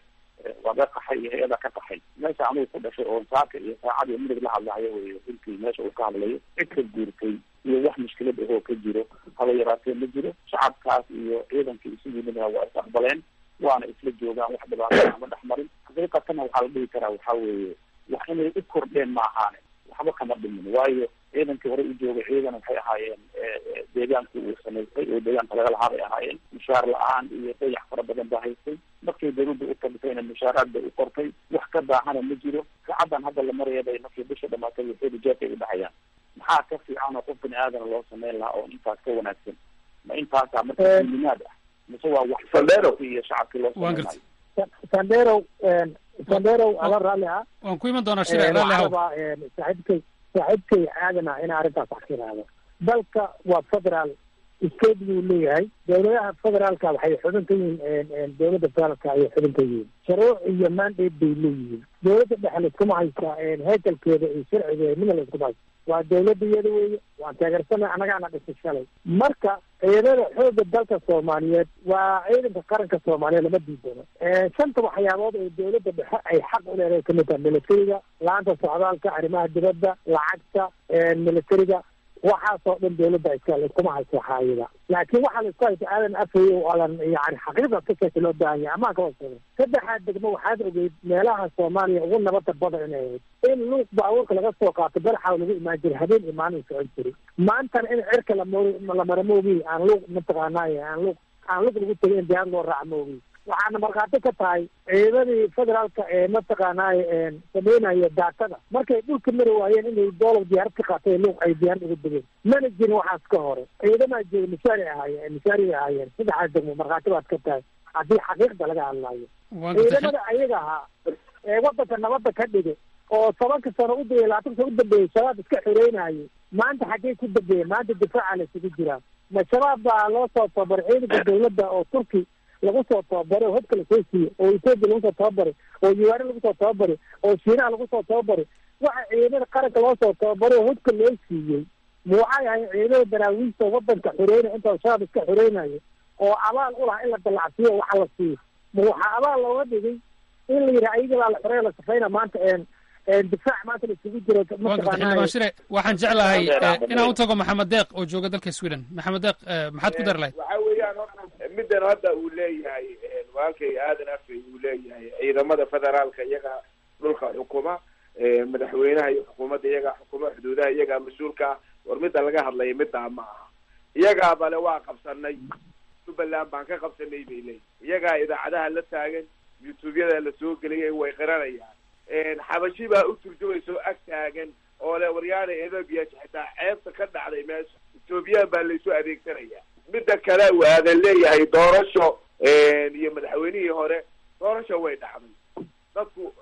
waa ga qaxay iyo hay-ada ka qaxay meesha anugu ku dhashay oo saaka iyo saacad iyo midig la hadlahayo wey runtii meesha uu ka hadlayo cid ka guurtay iyo wax mushkilad ahoo ka jiro haba yaraatee ma jiro shacabkaas iyo ciidanka isu yimidna waa is aqbaleen waana isla joogaan wax dhibaato ama dhex marin xaqiiqatana waxaa la dhihi karaa waxaa weeye wax inay u kordheen ma ahaane waxba kama dhimin waayo ciidankii hore u joogay ciidan waxay ahaayeen deegaanku uu samaystay oo deegaanka laga lahaa bay ahaayeen mushaar la-aan iyo dayax fara badan baa haystay markay dawladda u tabisayna mushaaraad bay u qortay wax ka daahana ma jiro saacadan hadda la maraya bay markii bisha dhamaatay waxeedu jeefay u dhacayaan maxaa ka fiican oo qof bini aadana loo sameyn lahaa oo intaas ka wanaagsan ma intaasaa marka limaad ah mise waa wax iyo shacabkii loo sameynayo sandero sandero ala raalli ah waan ku iman doonaa shire raalli haw saaxiibkay saaxiibkay aadana inaa arrintaas wax ka yidhaahdo dalka waa federaal state buu leeyahay dowladaha federaalka waxay xubin ka yihiin dowladda federaalka ayay xubin ka yihiin shuruuc iyo mandate bay leeyihiin dowladda dhexe laiskuma haysta heekalkeeda iyo sharcigeeda midna laiskuma haysta waa dowladda iyada weeye waan taageersana annagaana dhisay shalay marka ciidamada xoogga dalka soomaaliyeed waa ciidanka qaranka soomaaliyeed lama diidano shanta waxyaabood oo dowladda dhexe ay xaq u leedahay kamid taha militariga la-aanta socdaalka arrimaha dibadda lacagta militariga waxaasoo dhan dowladda iska laiskuma haysto xaayida laakiin waxaa laisku haysta aadan afay oo aadan yani xaqiiqda ka sheeka loo baahan yahay amaan kala sheegay saddexaad degmo waxaad ogeyd meelaha soomaaliya ugu nabada badan inay ahayd in luuq baabuurka laga soo qaato baraxaw lagu imaan jiray habeen imaanin socon jiray maantana in cirka lamor la mara moogi aan luuq mataqaanaaye aan luuq aan luuq lagu tegay in diyaar loo raaca moogi waxaana markhaati ka tahay ciidamadii federaalka ee mataqaanaaye sameynaya daatada markay dhulka mari waayeen inay doolow diyaarad ka qaatay luuq ay diyaarad ugu degeen mana jirin waxaas ka hore ciidamaa jooga mishaari ahaayeen mishaari ahaayeen saddexaas degmo markhaati baad ka tahay haddii xaqiiqda laga hadlaayo ciidamada ayaga ahaa ee wadanka nabadda ka dhigay oo tobanka sano u dayay labaatanka sano u dambeeyey shabaab iska xoreynayay maanta xaggey ku dambeeyeen maanta difaaca la isugu jiraa ma shabaab baa loo soo tababaray ciidanka dawladda oo turki lagu soo tababaray oo hobka lasoo siiyey oo etoobiya lagu soo tababaray oo yuwaare lagu soo tababaray oo shiinaha lagu soo tababaray waxa ciidamada qaranka loo soo tababaray oo hobka loo siiyey ma waxay ahayn ciidamada daraawiista wadanka xoreynaya inta shabaab iska xoreynayo oo abaal u laha in la dalacsiiyo o waxa la siiyo ma waxaa abaal looga dhigay in la yidhaha ayaga baa la xoreeya la safayna maanta difaac maanta laisugu jiro xildhibaan shire waxaan jeclahay inaan u tago maxamed deeq oo jooga dalka sweden maxamed deeq maxaad ku dari lahayd waxa weeyaan middan hadda uu leeyahay walaalkay aadan afey uu leeyahay ciidamada federaalka iyaga dhulka xukuma madaxweynaha iyo xukuumadda iyagaa xukuma xuduudaha iyagaa mas-uulka ah war midda laga hadlaya middaa ma aha iyagaa bale waa qabsanay jubbaland baan ka qabsanay bay leeyihin iyagaa idaacadaha la taagan youtube-yada la soo geliyay way qiranayaan xabashi baa u turjumaysa oo ag taagan oo le waryaana ethoobia xitaa ceebta ka dhacday meesha ethoobiyan baa laysu adeegsanaya midda kale waadan leeyahay doorasho iyo madaxweynihii hore doorasho way dhacday dadku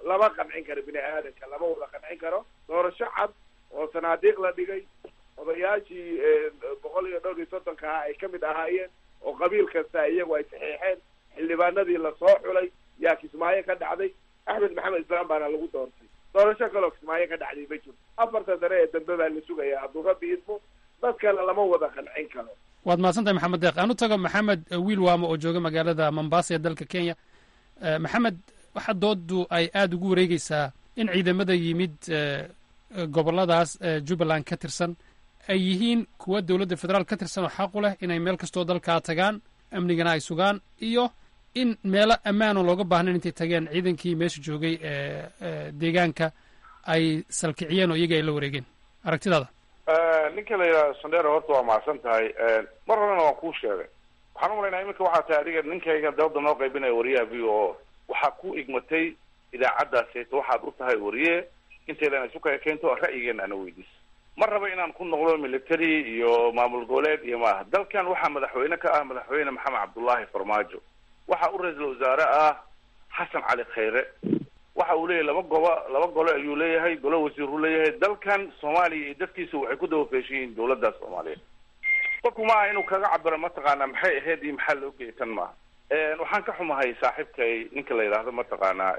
lama qancin karo bini aadanka lama wada qancin karo doorasho cad oo sanaadiiq la dhigay odayaashii boqol iyo dhowr iyo soddonka ah ay kamid ahaayeen oo qabiil kasta iyagu ay saxiixeen xildhibaanadii lasoo xulay yaa kismaayo ka dhacday axmed maxamed islaam baana lagu doortay doorasho kaloo kismaayo ka dhacday ma jirto afarta sare ee dambe baa la sugaya hadduu rabbi idmo dadkana lama wada qancin karo waad mahadsantahay maxamed deeq aan u tago maxamed wiil waamo oo jooga magaalada mombasa ee dalka kenya maxamed waxa doodu ay aada ugu wareegeysaa in ciidamada yimid goboladaas jubbaland ka tirsan ay yihiin kuwa dowladda federaal ka tirsan oo xaq u leh inay meel kastoo dalkaa tagaan amnigana ay sugaan iyo in meelo ammaan oo looga baahnayn intay tageen ciidankii meesha joogay deegaanka ay salkiciyeen oo iyaga ay la wareegeen aragtidaada ninka la yidhahdo sandero horta waa mahadsan tahay mar horena waan kuu sheegay waxaan u malaynaa iminka waxaa tahay adiga ninkayga dabada noo qaybinaya wariyaha v o waxaa ku igmatay idaacaddaaseyto waxaad u tahay wariye intaydan isu kaya keento ra'yigeena ana weydiis ma raba inaan ku noqdo military iyo maamul goboleed iyo maaha dalkan waxaa madaxweyne ka ah madaxweyne maxamed cabdullaahi farmaajo waxa u ra-iisul wasaare ah xasan cali khayre waxa uu leeyahay laba gobo laba golo ayuu leeyahay golo wasiiruu leeyahay dalkan soomaaliya iyo dadkiisa waxay ku dawafeeshan yihiin dawladda soomaaliyeed qofku ma aha inuu kaga cabiro mataqaanaa maxay ahayd iyo maxaa loo geysan maaha waxaan ka xumahay saaxiibkay ninka la yidhaahdo mataqaanaa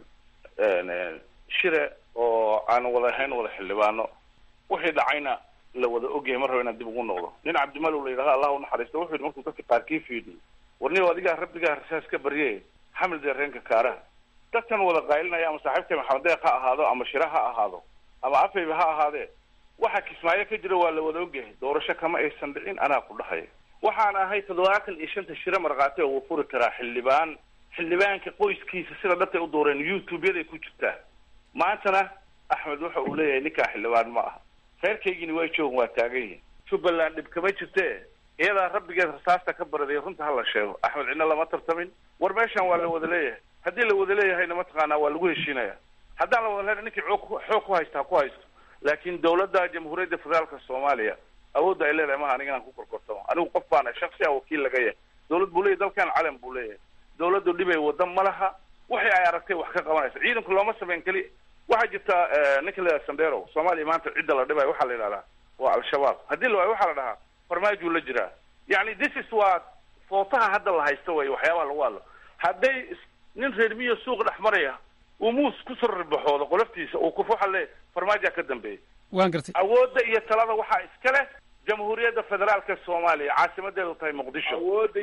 shire oo aan wada ahayn wada xildhibaano wixii dhacayna la wada ogyahay mar raba inaan dib ugu noqdo nin cabdimalow la yidhahdo allah unaxariisto wuxuu yidhi markuu dadka qaarkii fiidiyey warniyow adigaa rabbigaa rasaas ka barye xamil deereenka kaaraha dadkan wada qaylinaya ama saaxiibkay maxamed deeq ha ahaado ama shire ha ahaado ama afayba ha ahaadee waxa kismaayo ka jira waa la wada ogyahay doorasho kama aysan dhicin anaa ku dhahaya waxaan ahay toddobaatan iyo shanta shire markhaati oo wuu furi karaa xildhibaan xildhibaanka qoyskiisa sida dhabtay u dooreen youtube-yaday ku jirtaa maantana axmed waxa uu leeyahay ninkaa xildhibaan ma aha reerkaygina waa joogan waa taagan yihin jubbaland dhib kama jirte iyadaa rabbigeed rasaasta ka baraday runta hala sheego axmed cidna lama tartamin war meeshan waa la wada leeyahay haddii la wada leeyahayna mataqaanaa waa lagu heshiinaya haddaan la wada leeyahay ninkii xoog xoog ku haysta ha ku haysto laakiin dawladda jamhuuriyadda federaalka soomaaliya awoodda ay leedahay maha aniga inaan ku korkortamo anigu qof baana shaksi a wakiil laga yahay dawlad buu leeyahy dalkan calan buu leeyahay dawladdu dhibay wada ma laha waxay ay aragtay wax ka qabanaysa ciidanku looma sameyn keli waxaa jirta ninka la yidhaha sandero soomaaliya maanta cidda la dhibayo waxaa la yidhahdaa waa al-shabaab haddii la waayo waxaa la dhahaa farmaajuu la jiraa yani this is waa footaha hadda la haysto way waxyaabaha lagu hadlo hadday nin reer miyo suuq dhex maraya uu muus kusoo ribaxoodo qoloftiisa uu kuf waxa le farmaajaa ka dambeeya waan gartay awoodda iyo talada waxaa iska leh jamhuuriyadda federaalka soomaaliya caasimadeedu tahay muqdisho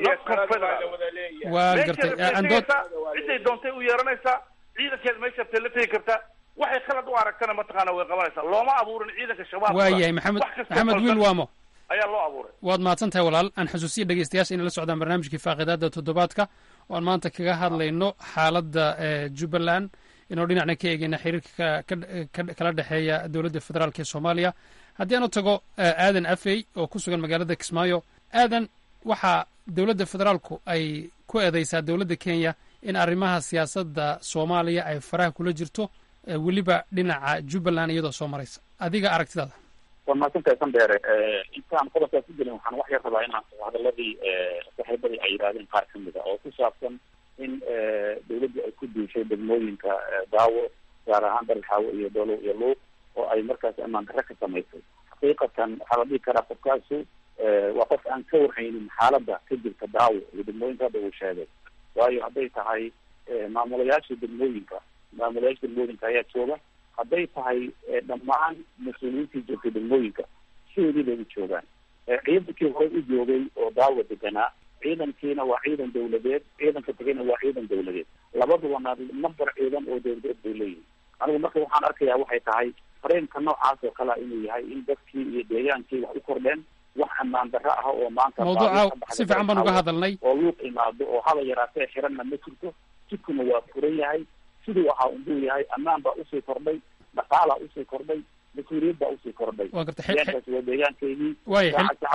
waan gartay andood ciday doontay u yeeranaysaa ciidankeeda meesha tay la tegi kartaa waxay khalad u aragtana mataqaana way qabanaysaa looma abuurin ciidanka shabaab waa yahay maxamed maxamed wiil waamo ayaa loo abuuray waad mahadsan tahay walaal aan xusuusiya dhegeystayaasha inay la socdaan barnaamijkii faaqidaada toddobaadka oo aan maanta kaga hadlayno xaaladda jubbaland inuu dhinacna ka eegeyna xiriirka kala dhexeeya dowladda federaalk ee soomaaliya haddii aan u tago aadan afey oo ku sugan magaalada kismaayo aadan waxaa dowladda federaalku ay ku eedeysaa dowladda kenya in arrimaha siyaasadda soomaaliya ay faraha kula jirto weliba dhinaca jubbaland iyadoo soo maraysa adiga aragtidaada waa mahadsantahay sandheere intaan qodobkaas ku gelin waxaan wax yar rabaa inaan hadaladii saaxiibadii ay yidhahdeen qaar ka mid a oo ku saabsan in dawladdu ay ku duushay degmooyinka daawo gaar ahaan dalxaawo iyo dolo iyo luuq oo ay markaas ammaan darre ka samaysay xaqiiqatan waxaa la dhihi karaa qofkaasu waa qof aan ka warhaynin xaaladda ka jirta daawo iyo degmooyinka hadda uu sheegay waayo hadday tahay maamulayaasha degmooyinka maamulayaasha degmooyinka ayaa jooga hadday tahay dhammaan mas-uuliyiintii joogtay degmooyinka sidoodii bay u joogaan ciidankii hore u joogay oo daawo deganaa ciidankiina waa ciidan dawladeed ciidanka tegayna waa ciidan dawladeed labadubana number ciidan oo dawladeed bay leeyihin anigu marka waxaan arkayaa waxay tahay fareenka noocaas oo kalea inuu yahay in dadkii iyo deegaankii wax u kordheen wax ammaan darro ah oo maanta mawduuca si fiican baan uga hadalnay oo luuq imaado oo haba yaraatee xiranna ma jirto jidkuna waa furan yahay siduu ahaa unduu yahay ammaan baa usii kordhay dhaqaalaa usii kordhay mas-uuliyad baa usii kordhay waa garta deegaankaas waa deegaankeygii waaya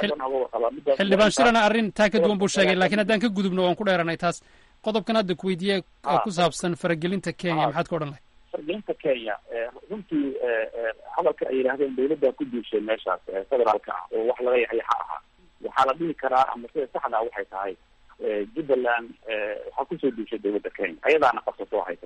xildhibaan shirana arrin taa ka duwan buu sheegay laakiin haddaan ka gudubno waan ku dheeranay taas qodobkan hadda ku weydiiye ku saabsan faragelinta kenya maxaad ka odhan lahay faragelinta kenya runtii hadalka ay yidhahdeen dawladdaa ku duushay meeshaas federaalka ah oo wax laga yaxyaxa ahaa waxaa la dhihi karaa ama sida saxda waxay tahay jubbaland waxaa kusoo duushay dawladda kenya ayadaana qabsatoo haysata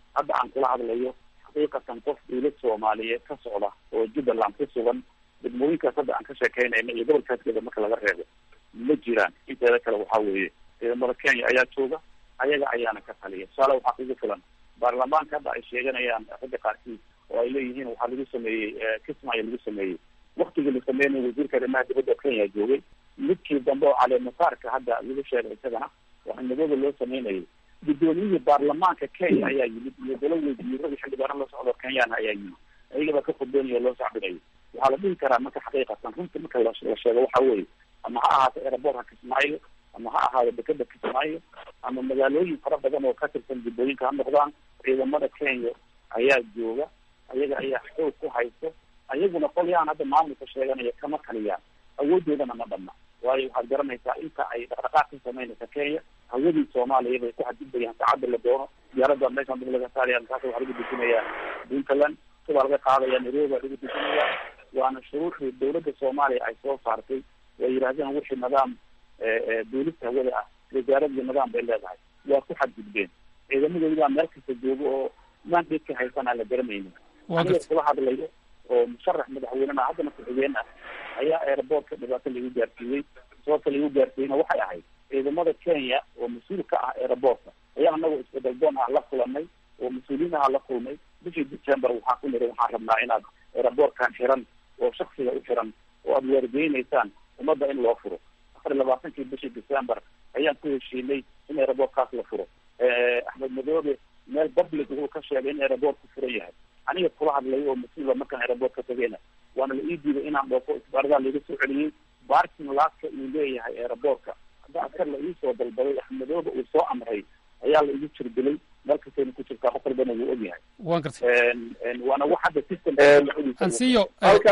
hadda aan kula hadlayo xaqiiqatan qof dawlad soomaaliyeed ka socda oo jubbaland ku sugan degmooyinkaas hadda aan ka sheekeynayna iyo gobolkaaskeeda marka laga reebo ma jiraan inteeda kale waxaa weeye ciidamada kenya ayaa jooga ayaga ayaana ka taliya tusaale waxaa kugu filan baarlamaanka hadda ay sheeganayaan ragga qaarkiis oo ay leeyihiin waxaa lagu sameeyey kismaayo lagu sameeyey waktigii la sameynay wasiirka arrimaha dibadda kenya joogay midkii dambe oo caleemasaarka hadda lagu sheegay isagana waxaa madooda loo sameynayay guddoomiyihii baarlamaanka kenya ayaa yimid iyo dalo wasiirada xildhibaano la socdo kenyana ayaa yimid ayagaba ka khudbeynayo loo sacbinayo waxaa la dhihi karaa marka xaqiiqatan runta marka la sheego waxa weeye ama ha ahaato aerobortka kismaayo ama ha ahaado dekeda kismaayo ama magaalooyin fara badan oo ka tirsan jubbooyinka ha noqdaan ciidamada kenya ayaa jooga ayaga ayaa xoog ku haysto ayaguna qolyaan hadda maamulka sheeganaya kama taliyaan awoodoodana ma dhamna waayo waxaad garanaysaa inta ay dhaqdhaqaaq ka sameynaysa kenya hawadii soomaaliya bay ku xadgudbayaan saacadda la doono diyaarada meeshaan dib laga saaraya markaas waxaa lagu dejinayaa puntland subaa laga qaadaya nairobi baa lagu dejinayaa waana shuruuxdii dawladda soomaaliya ay soo saartay way yidhahdeen wixii nidaam duulista hawada ah wasaaradii nidaam bay leedahay waa ku xadgudbeen ciidamadoodi baa meel kasta jooga oo mandate ka haysanaa la garanaynin aniga kula hadlayo oo musharax madaxweynena haddana ku-xigeen ah ayaa airportka dhibaato lagu gaarsiiyey sababta lagu gaarsiiyeyna waxay ahayd ciidamada kenya oo mas-uul ka ah airportka ayaa anagoo isbedel doon ah la kulanay oo mas-uuliyiin aha la kulmay bishii december waxaa ku niri waxaan rabnaa inaad airportkan xiran oo shaksiga u xiran oo aada weergeynaysaan ummadda in loo furo afar iyo labaatankii bishii december ayaan ku heshiinay in airportkaas la furo axmed madoobe meel public wuxuu ka sheegay in airportku furan yahay aniga kula hadlay oo mas-uula markaan airport ka tegeyna waana la ii diiday inaan dhoofo isbaaradaa laiga soo celiyey barking laaska uu leeyahay airportka hadda askar la iisoo dalbaday axmedoobe uu soo amray ayaa la igu jirdilay meel kastayna ku jirtaa qof walbana wuu ogyahay waan gartay waana wax hadda system ansiyo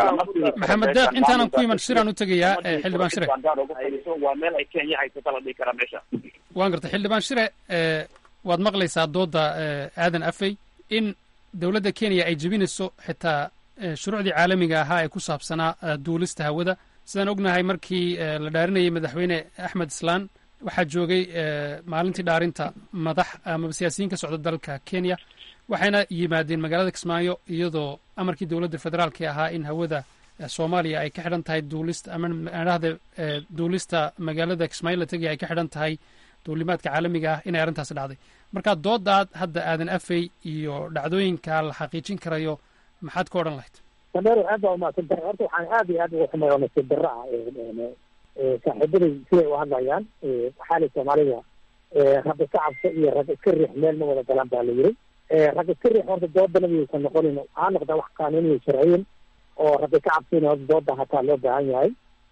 maxamed deeq intaanan ku iman shiraan u tegayaa xildhibaan shire waa meel ay kenya haysata la dhihi karaa meesha waan gartay xildhibaan shire waad maqlaysaa dooda aadan afey in dowladda kenya ay jebinayso xitaa shuruucdii caalamiga ahaa ee ku saabsanaa duulista hawada sidaan ognahay markii la dhaarinayay madaxweyne axmed islaan waxaa joogay maalintii dhaarinta madax amaba siyaasiyiin ka socda dalka kenya waxayna yimaadeen magaalada kismaayo iyadoo amarkii dowladda federaalka ahaa in hawada soomaaliya ay ka xidhan tahay duulista ama adhahda duulista magaalada kismaayo la tegaya ay ka xidhan tahay duulimaadka caalamiga ah inay arrintaasi dhacday marka doodaad hadda aadan afey iyo dhacdooyinka la xaqiijin karayo maxaad ka odhan lahayd sameer aad baa umahadsan tahay horta waxaan aad iyo aad uga xumay oo nasiib darro ah saaxiibaday siday u hadlayaan xaali soomaalida rag iska cabso iyo rag iska riix meel ma wada galaan baa la yiri rag iska riix horta doodana miyaysan noqonin ha noqda wax qaanuuniya sharciyin oo rag iska cabsina horta dooda hataa loo baahan yahay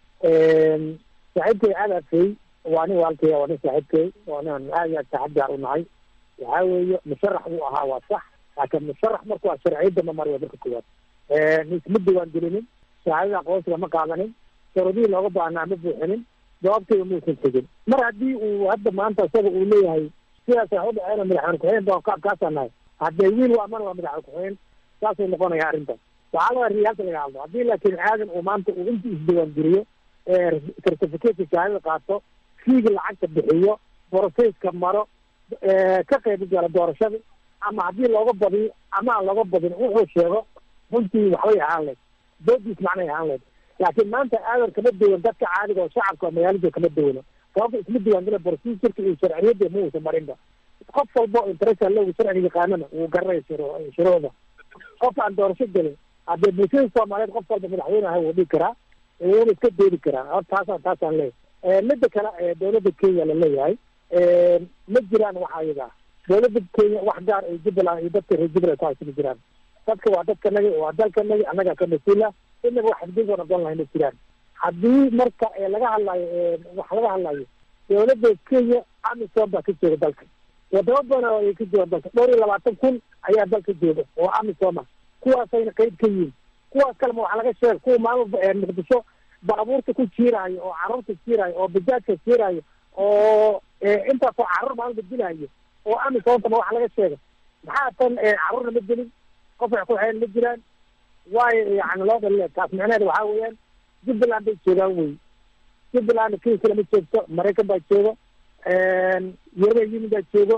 saaxiibkay aad afey waa nin waalkay waa nin saaxiibkay waa nin aad iyo aad saaxiib gaar u nahay waxaa weeye musharax buu ahaa waa sax laakiin musharax marku waa sharciyadda ma mariyo marka koowaad isma diwaan gelinin shahaadada aqoonsiga ma qaadanin sharudihii looga baahnaa ma buuxinin jawaabtayda muusan tegin mar haddii uu hadda maanta isaga uu leeyahay sidaas wax u dhaceena madaxweyne ku-xigeen baan kaabkaasaan nahay haddee wiil waa mana waa madaxweyne ku-xigeen saasuu noqonaya arrintan waxaa laga riyaalka laga hadlo haddii laakiin aadan uu maanta uu intii isdiwaan geliyo certificateka shahaadada qaato fiiga lacagta bixiyo boroseyska maro ka qayb gala doorashada ama haddii looga badiyo ama aan looga badin wuxuu sheego runtii waxbay ahaan leed doodiis macnay ahaan leed laakiin maanta aadan kama duwan dadka caadiga oo shacabka magaalada kama duwano sababta isma diwaangela procedurka iyo sharciyadda ma uusan marinba qof walba oo interesa logu sharciga yaqaanana wuu garanaya shuruucda qof aan doorasho gelin haddee bulshada soomaaliyeed qof walba madaxweyne aha wuu dhigi karaa wuuna iska doodi karaa hor taasaan taasaan leeyahay midda kale dowladda kenya laleeyahay ma jiraan waxa ayaga dowladda kenya wax gaar ay jubbaland iyo dadka reer jubbaland ku haysa ma jiraan dadka waa dadkanagi waa dalkanagi annagaa ka mas-uula inaba wax xadgudbaan ogon lahay ma jiraan haddii marka laga hadlayo wax laga hadlayo dowladda kenya amisom baa ka jooga dalka wadamo badan oo ay ka jooga dalka dhowr iyo labaatan kun ayaa dalka jooga oo amisoma kuwaasayna qeyb ka yihiin kuwaas kalema waxa laga sheega kuwa maalma muqdisho baabuurta ku jiiraayo oo carruurta jiiraayo oo bajaajka jiiraayo oo intaasoo carruur maalin badilaayo oo amisontama waxa laga sheega maxaa tan carruurna ma gelin qof wax ku xeen ma jiraan waayo yani loo dhaliya taas micnaheeda waxaa weeyaan jubbaland bay joogaan wey jubbaland kenya lama joogto maraykan baa joogo european union baa joogo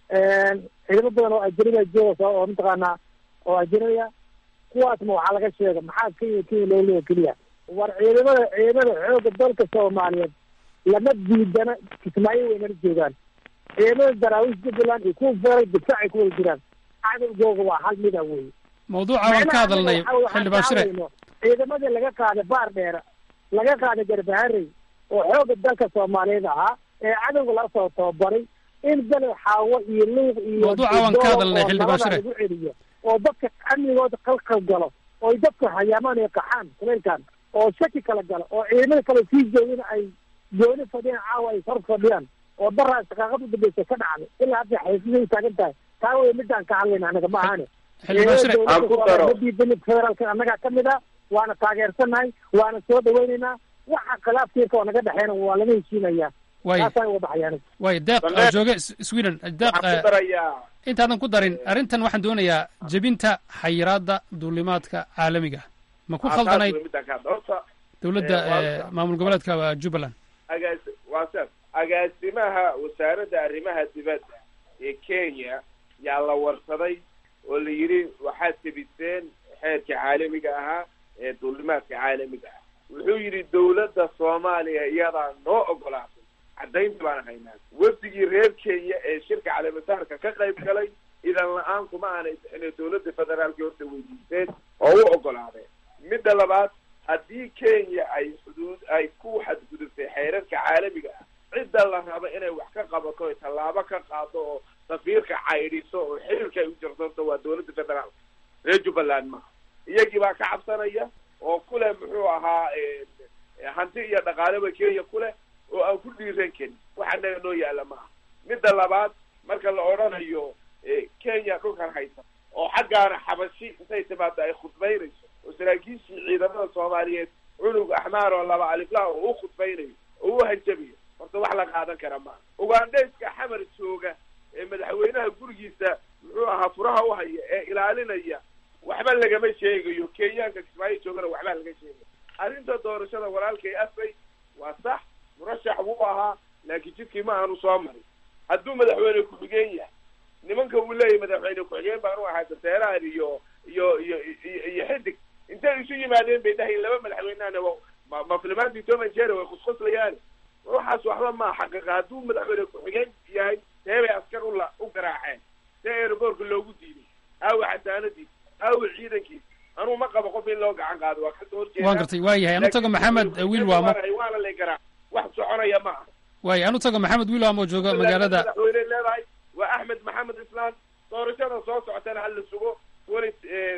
ciidamo badan oo ajnabiya jooga oo mataqaanaa oo ajnabiya kuwaasna waxaa laga sheega maxaa kenya kenya loo leeya keliya war ciidamada ciidamada xooga dalka soomaaliyeed lama diidana kismaayo waynala joogaan ciidamada daraawiish jubbaland iyo kuwa feeral difaacay ku wada jiraan cadowgooga waa hal mida wey mawduuca waan ka hadalnay xildhibaan shire ciidamadii laga qaaday baar dheera laga qaaday garbaharey oo xooga dalka soomaaliyeed ahaa ee cadowga laga soo tababaray in bele xaawo iyo luuq iyo Mawduuca waan ka hadalnay, oo Xildhibaan nabada Shire. lagu celiyo oo dadka amnigooda qalqal galo oo dadka hayaamaan iyo qaxaan kuleylkan oo shaki kala galo oo ciidamada kale sii joogina ay gooni fadhiyaan caawa ay hor fadhiyaan oo daraa shaqaaqada udambeysa ka dhacday ilaa hadda xaysiday taagan tahay taa wey midaan ka hadlayna anaga ma ahane Xildhibaan Shire, Ciidamada aan ku dowladda daro. ma diidanin federaalka annagaa kamid ah waana taageersanahay waana soo dhaweynaynaa waxa khilaafkiirka oo naga dhexeena waa laga heshiinayaa Waay. taasaan uga baxayaan waay deeq Sandheer. oo jooga S- sweden deeq waxaan eh, ku darayaa intaadan ku darin arrintan waxaan doonayaa jebinta xayiraadda duulimaadka caalamiga ma ku Ah, khaldanayd taas wey midaan ka hadla. Horta, dowladda eh, waa- eh, maamul goboleedka waa jubbaland agaas waa saas agaasimaha wasaaradda arrimaha dibadda ee kenya yaa la warsaday oo la yidhi waxaad tebiseen xeerka caalamiga ahaa ee duulimaadka caalamiga ah wuxuu yidhi dowladda soomaaliya iyadaa noo ogolaatay caddaynta baan haynaa wafdigii reer kenya ee shirka caleemataarka ka qayb galay idan la-aan kuma aanay bixin dowladda federaalka horta weydiisteen oo u ogolaadeen midda labaad haddii kenya ay xuduud ay ku xadgudubtay xeerarka caalamiga ah cidda la rabo inay wax ka qabato oy tallaabo ka qaado oo safiirka caydhiso oo xiriirka ay u jirsanto waa dowladda federaalka reer jubbaland maaha iyagii baa ka cabsanaya oo kuleh muxuu ahaa eh, eh, hanti iyo dhaqaaleba kenya kuleh oo aan ku dhiiran karin waxa naga noo yaalla maaha midda labaad marka la odhanayo eh, kenya dhulkan haysa oo xaggaana xabashi intay timaado ay khudbaynayso oo saraakiishii ciidamada soomaaliyeed cunug axmaar oo laba aliflah oo u khudbaynayo oo u hanjabayo horta wax la qaadan kara maaha ugandhayska xamar jooga ee madaxweynaha gurigiisa muxuu ahaa furaha u haya ee ilaalinaya waxba lagama sheegayo kenyaanka kismaayo joogana waxba laga sheegayo arrinta doorashada walaalkay afay waa sax murashax buu ahaa laakiin jidkii ma aanu soo marin hadduu madaxweyne ku-xigeen yahay nimanka uu leeyahay madaxweyne ku-xigeen baanu ahaa daseeraan iyo iyo iyo iyo iyo xidig intay isu yimaadeen bay dhahayn laba madaxweynehana wa- ma ma filimaantii tom and jerry way khuskhuslayaan waxaas waxba maa xaqiiqa hadduu madaxweyne ku-xigeen yahay see bay askar u la u garaaceen see aeroboortka loogu diiday aawa xasaanadiis aawa ciidankiis anuu ma qabo qof in loo gacan qaado waa kasoo horjeeda waan gartay waa yahay anu tago maxamed wiil waamo waana lay garaac wax soconaya ma aha waay anu tago maxamed wiil waamo jooga magaalada madaxweyne leedahay waa axmed maxamed islaan doorashada soo socotana hala sugo twenty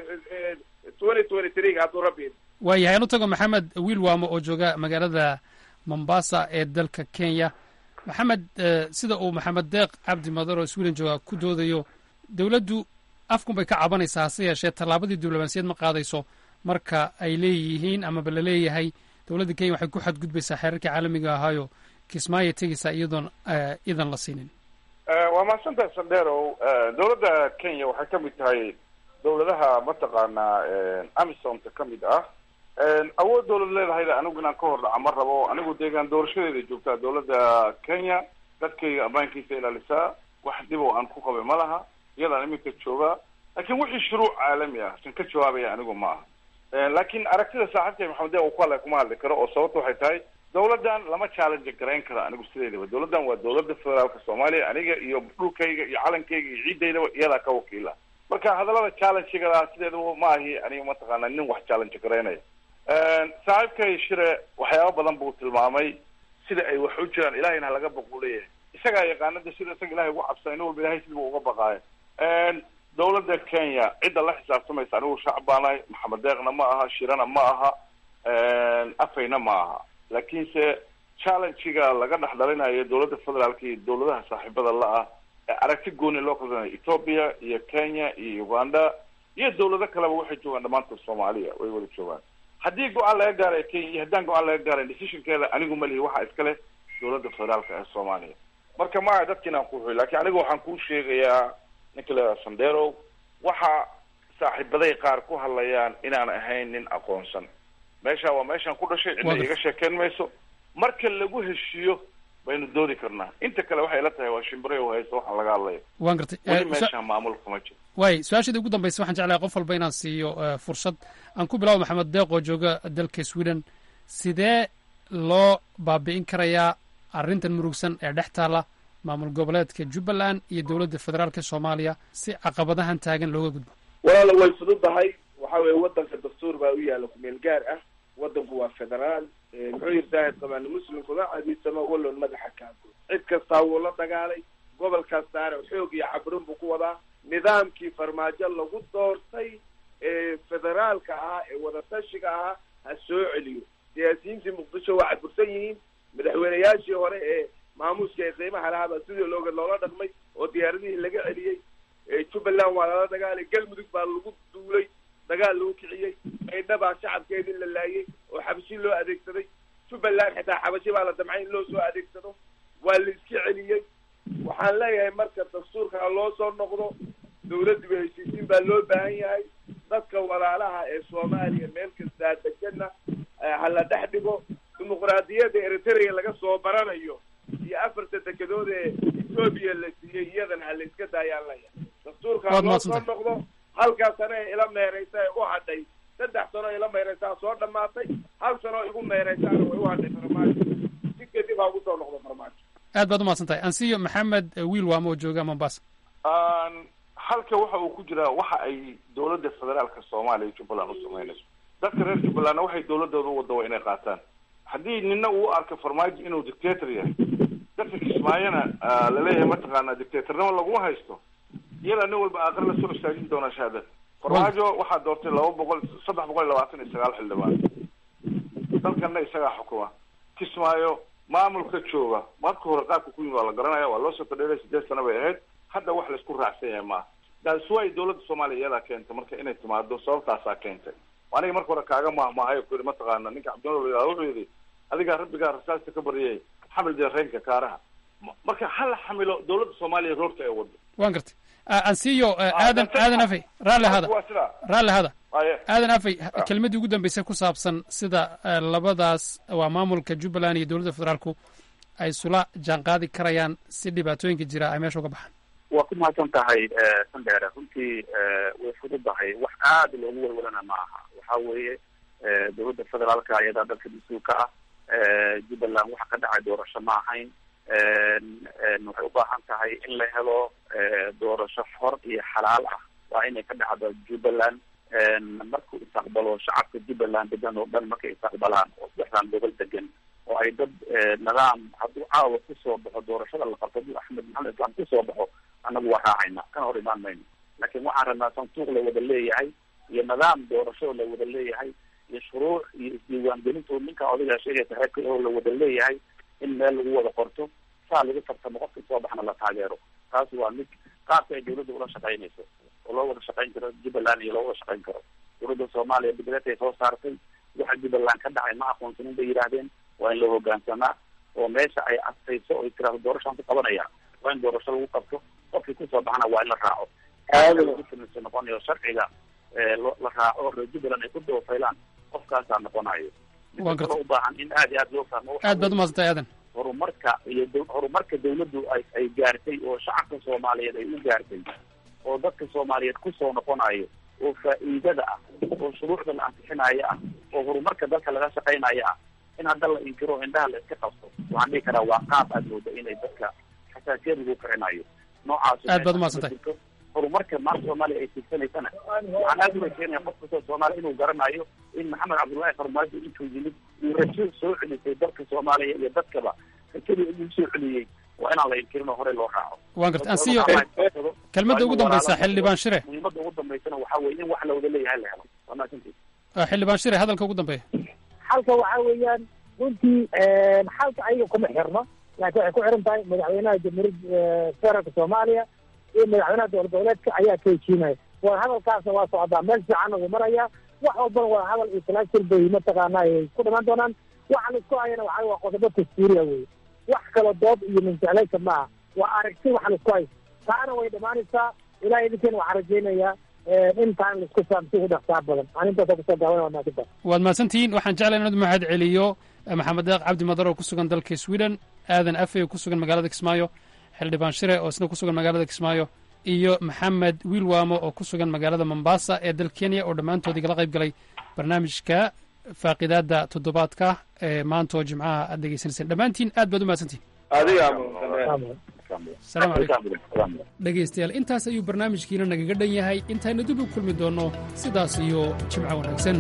twenty twenty three hadduu rabbi idmo. waa yahay anu tago maxamed wiil waamo oo jooga magaalada mombasa ee dalka kenya maxamed eh, sida uu maxamed deeq cabdi madar oo sweden jooga ku doodayo dowladdu afkun bay ka cabanaysaa hase yeeshee tallaabadii diblomaasiyad ma qaadayso marka ay leeyihiin amaba la leeyahay dowladda kenya waxay ku xadgudbaysaa xeerarkii caalamiga ahaayo kismaayo tegaysaa iyadoon eh, idan la siinin waa mahadsantahay sandheerow dowladda kenya waxay ka mid tahay dowladaha mataqaanaa amisomta ka mid ah awood dowlad leedahayda anigu inaan ka hor dhaca ma rabo anigu deegaan doorashadeeda joogtaa dowladda kenya dadkayga ammaankiisa ilaalisaa wax dhib oo aan ku qabay ma laha iyadaan iminka joogaa laakiin wixii shuruuc caalami ah kan ka jawaabaya anigu ma aha laakiin aragtida saaxiibkay maxamed deeq uu ku hadlay kuma hadli karo oo sababta waxay tahay dowladdan lama challenge garayn karo anigu sideedaba dowladdan waa dowladda federaalka soomaaliya aniga iyo dhulkayga iyo calankayga iyo ciidaydaba iyadaa ka wakiila marka hadallada challenge-gada sideedaba ma ahi aniga mataqaana nin wax challenge garaynaya saaxiibkay shire waxyaaba badan buu tilmaamay sida ay wax u jiraan ilahayna halaga baquu leeyahay isagaa yaqaanada sida isaga ilahay ugu cabsan nin walba ilahay sidibuu uga baqaayo dowladda kenya cidda la xisaabtamaysa anigu shacab baanahay maxamed deeqna ma aha shirana ma aha afayna ma aha laakiinse challenge-ga laga dhex dhalinayo dowladda federaalka iyo dowladaha saaxiibada la-ah ee aragti gooni loo kalsanayo ethoopia iyo kenya iyo uganda iyo dowlado kaleba waxay joogaan dhammaantood soomaaliya way wada joogaan haddii go-aan laga gaarayo kenya iyo haddaan go-aan laga gaarayn decisionkeeda anigu ma lihi waxaa iska leh dowladda federaalka ee soomaaliya marka maa dadkiin aan ku xuy lakin anigu waxaan kuu sheegayaa ninka la sandero waxa saaxiibaday qaar ku hadlayaan inaan ahayn nin aqoonsan meesha waa meeshaan ku dhashay cidna iga sheekeyn mayso marka lagu heshiiyo baynu doodi karnaa inta kale waxay la tahay waa shimbire u haysto waxa laga hadlayo waan gartay weli Eh, meesha maamul kuma jiro waay su-aashada ugu dambaysa waxaan jeclahay qof walba inaan siiyo eh, fursad aan ku bilaabo maxamed deeq oo jooga dalka sweden sidee loo baabi'in karayaa arrintan murugsan ee dhex taala maamul goboleedka jubbaland iyo dowladda federaalka soomaaliya si caqabadahan taagan looga gudbo walaala way fududahay waxa weeye wadanka dastuur baa u yaala kumeel gaar ah wadanku waa federaal Eh, muxuu yiri saahid qabaana muslimkuma cadiisama walloon madaxa kaago cid kastaa wuu la dagaalay gobol kastaana xoog iyo cabrin buu ku wadaa nidaamkii farmaajo lagu doortay ee federaalka ahaa ee wadatashiga ahaa ha soo celiyo siyaasiyiintii muqdisho waa cadbursan yihiin madaxweyneyaashii hore ee maamuuska ee qiimaha lahaa baa sidii looga loola dhaqmay oo diyaaradihii laga celiyey Eh, jubbaland waa lala dagaalay galmudug baa lagu duulay dagaal lagu kiciyey maydha baa shacabkeedii la laayay oo xabashi loo adeegsaday jubbaland xitaa xabashi baa la damcay in loo soo adeegsado waa la iska celiyey waxaan leeyahay marka dastuurka ha loo soo noqdo dawladdiba heshiisiin baa loo baahan yahay dadka walaalaha ee soomaaliya meel kastaa degana eh, ha la dhex dhigo dimuqraadiyadda eritrea laga soo baranayo iyo afarta dekedood ee etoobiya la siiyey iyadana ha la iska daayaan leeyahay dastuurka ha Waad loo soo mahadsantahay. noqdo halkaa sano ee ila meereysa ee u hadhay saddex sano ila meereysaa soo dhamaatay hal sano igu meereysaana way u hadhay farmaajo si kadib ha ugu soo noqdo farmaajo aad baad umahadsan tahay ansiyo maxamed eh, wiil waamo oo jooga mombasa Aan, halka waxa uu ku jiraa waxa ay dowladda federaalka soomaaliya iyo jubbaland u samaynayso dadka reer jubbalandna waxay dowladooda u wada waa inay qaataan haddii nina uu u arko farmaajo inuu dictator yahay dadka kismaayona ah, laleeyahay mataqaana dictatornimo laguma haysto iyada nin walba aakhir la soo istaajin doonaa shahaadad farmaajo waxaa doortay laba boqol saddex boqol iyo labaatan iyo sagaal xildhibaan dalkanna isagaa xukuma kismaayo maamulka jooga marka hore qaabka ku yimid waa la garanaya waa loo soo fadhiilay sideed sano bay ahayd hadda wax laisku raacsan yahay maaha that's why dowladda soomaaliya iyadaa keentay marka inay timaado sababtaasaa keentay aniga marka hore kaaga mahmahayo ku yidhi mataqaana ninka cabdinol la wuxuu yidhi adigaa rabbigaa rasaasta ka baryay xamil deereenka kaaraha Ma- marka hala xamilo dowladda soomaaliya roorta ee wado waan gartay Ah, ansiyo eh, aadan aadan afay raalli hada waa sidaa raalli hada Aye. aadan afay kelmadii ugu dambeysay ku saabsan sida eh, labadaas waa maamulka jubbaland iyo dowladda federaalku ay isula jaanqaadi karayaan si dhibaatooyinka jira ay meesha uga baxaan waa ku mahadsan tahay sandheere runtii way fududahay wax aada loogu walwalana ma aha waxa weeye dowladda federaalka ayadaa dalka mas-uulka ah jubbaland waxa ka dhacay doorasho ma ahayn waxay u baahan tahay in la helo doorasho xor iyo xalaal ah waa inay ka dhacdo jubbaland markuu istaqbalo shacabka jubbaland degan oo dhan markay istaqbalaan oo saddexdan gobol degan oo ay dad nidaam hadduu caawa kusoo baxo doorashada la qabto hadduu axmed maxamed islaan kusoo baxo annagu waa raacayna kana hor imaan mayno laakiin waxaan rabnaa santuuq la wada leeyahay iyo nidaam doorasho la wada leeyahay iyo shuruuc iyo isdiiwaangelintu ninka odagaa sheegaysa reerka oo la wada leeyahay in meel lagu wada qorto saa lagu tartamo qofka soo baxna la taageero taas waa mid qaabka ay dowladda ula shaqaynayso oo loo wada shaqayn karo jubbaland iyo loo wada shaqayn karo dowladda soomaaliya bidreetay soo saartay waxa jubbaland ka dhacay ma aqoonsanin bay yidhaahdeen waa in loo hogaansamaa oo meesha ay astayso oo tiraahdo doorashaan ku qabanaya waa in doorasho lagu qabto qofkii kusoo baxana waa in la raaco lagu samayso noqonayo sharciga la raaco reer jubbaland ay ku doofaylaan qofkaasaa noqonayo Waan gartay. u baahan in aad iyo aad loo fahmo waxa aad baad umahadsantahay aadan horumarka iyo dow- horumarka dawladdu ay ay gaartay oo shacabka soomaaliyeed ay u gaartay oo dadka soomaaliyeed kusoo noqonayo oo faa'iidada ah oo shuruucda la ansixinayo ah oo horumarka dalka laga shaqaynayo ah in hadda la inkiro oo indhaha la iska qabto waxaan dhihi karaa waa qaab aad mooda inay dadka xasaasiyad lagu kicinayo noocaas Aad baad umahadsantahay. horumarka maanta soomaaliya ay tigsanaysana waxaan aad uga keenaya qof kastoo soomaaliya inuu garanayo in maxamed cabdullaahi farmaajo intuu yimid uu rajo soo celisay dalka soomaaliya iyo dadkaba rajadii uu soo celiyey waa inaan la inkirin oo horey loo raaco waan gartay ansiyo kelmadda ugu dambaysa xildhibaan shire muhiimadda ugu dambaysana waxaa weeye in wax la wada leeyahay la helo waa mahadsantihi Ah, xildhibaan shire hadalka ugu dambeeya xalka waxa weeyaan runtii xalka ayaga kuma xirno laakiin waxay ku xiran tahay madaxweynaha jamhuuriyadda federaalka soomaaliya iyo madaxweynaha dowlad goboleedka ayaa ka heshiinaya wada hadalkaasna waa socdaa meel fiicanna wuu marayaa wax walbana wada hadal iyo talaashir bay mataqaana ay ku dhiman doonaan waxa la isku hayana waxa waa qodobo dastuuriya weye wax kale dood iyo minjeclaysa maaha waa aragti waxa la isku hayo taana way dhamaanaysaa ilaah idinkeena waxaan rajaynayaa in taan la isku fahamsi ugu dhaqsaa badan anintaasa kusoo gaaban waa maasanta waad mahadsantihiin waxaan jeclay inaad mahad celiyo maxamed deeq cabdi madar oo ku sugan dalka sweden aadan afe oo ku sugan magaalada kismaayo xildhibaan shire oo isna ku sugan magaalada kismaayo iyo maxamed wiilwaamo oo ku sugan magaalada mombasa ee dal kenya oo dhammaantood igala qayb galay barnaamijka faaqidaada toddobaadka ee maanta oo jimcaha aad dhegeysanayseen dhammaantiin aad baad u mahadsantihin salaamu calaykum dhegaystayaal intaas ayuu barnaamijkiina nagaga dhan yahay intaynu dib u kulmi doonno sidaas iyo jimco wanaagsan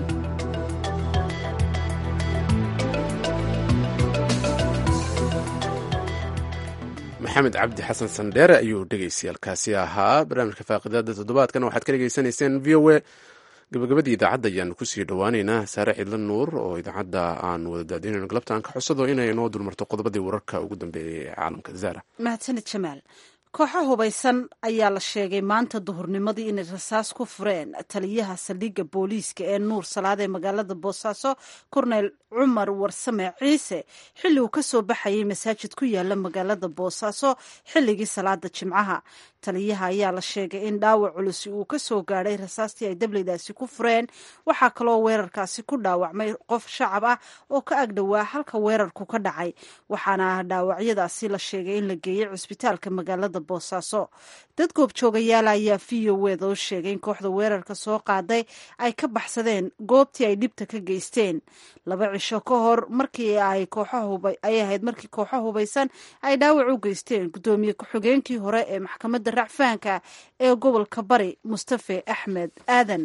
maxamed cabdi xasan sandheere ayuu dhegaystayaalkaasi ahaa barnaamijka faaqidaada toddobaadkan waxaad ka dhegaysanayseen v o a gabagabadii idaacadda ayaanu kusii dhowaaneynaa saare cidla nuur oo idaacadda aan wada daadinayno galabta aan ka xusado inay inoo dulmarto qodobadii wararka ugu dambeeyay ee caalamka zara mahadsanid jamaal kooxo hubaysan ayaa la sheegay maanta duhurnimadii inay rasaas ku fureen taliyaha saldhigga booliiska ee nuur salaad ee magaalada boosaaso korneyl cumar warsame ciise xilli uu ka soo baxayay masaajid ku yaala magaalada boosaaso xilligii salaada jimcaha taliyaha ayaa la sheegay in dhaawac culusi uu ka soo gaadhay rasaastii ay dableydaasi ku fureen waxaa kaloo weerarkaasi ku dhaawacmay qof shacab ah oo ka agdhowaa halka weerarku ka dhacay waxaana dhaawacyadaasi la sheegay in la geeyey cusbitaalka magaalada boosaaso dad goobjoogayaal ayaa v o weda u sheegay in kooxda weerarka soo qaaday ay ka baxsadeen goobtii ay dhibta ka geysteen laba cisho ka hor markii ay ay ahayd markii kooxo hubaysan ay dhaawac u geysteen guddoomiye ku-xigeenkii hore ee maxkamadda racfaanka ee gobolka bari mustafe axmed aadan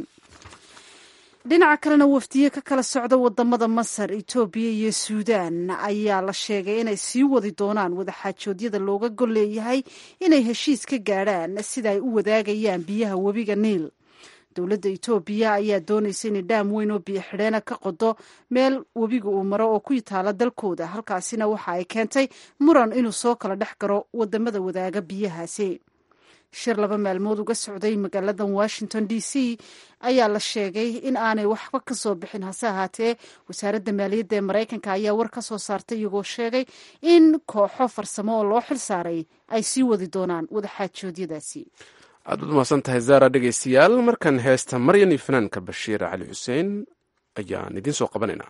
dhinaca kalena wafdiye ka kala socda wadamada masar etoobiya iyo suudaan ayaa la sheegay inay sii wadi doonaan wadaxaajoodyada looga gol leeyahay inay heshiis ka gaadhaan sida ay u wadaagayaan biyaha webiga niil dowladda etoobiya ayaa doonaysa inay dhaam weyn oo biyo xidheena ka qodo meel webiga uu maro oo ku taala dalkooda halkaasina waxa ay keentay muran inuu soo kala dhex garo wadamada wadaaga biyahaasi shir laba maalmood uga socday magaalada washington d c ayaa la sheegay in aanay waxba ka soo bixin hase ahaatee wasaaradda maaliyadda ee maraykanka ayaa war ka soo saartay iyagoo sheegay in kooxo farsamo oo loo xil saaray ay sii wadi doonaan wadaxaajoodyadaasi aad baad umahadsan tahay zara dhegaystayaal markan heesta maryan iyo fanaanka bashiir cali xuseen ayaan idiin soo qabanaynaa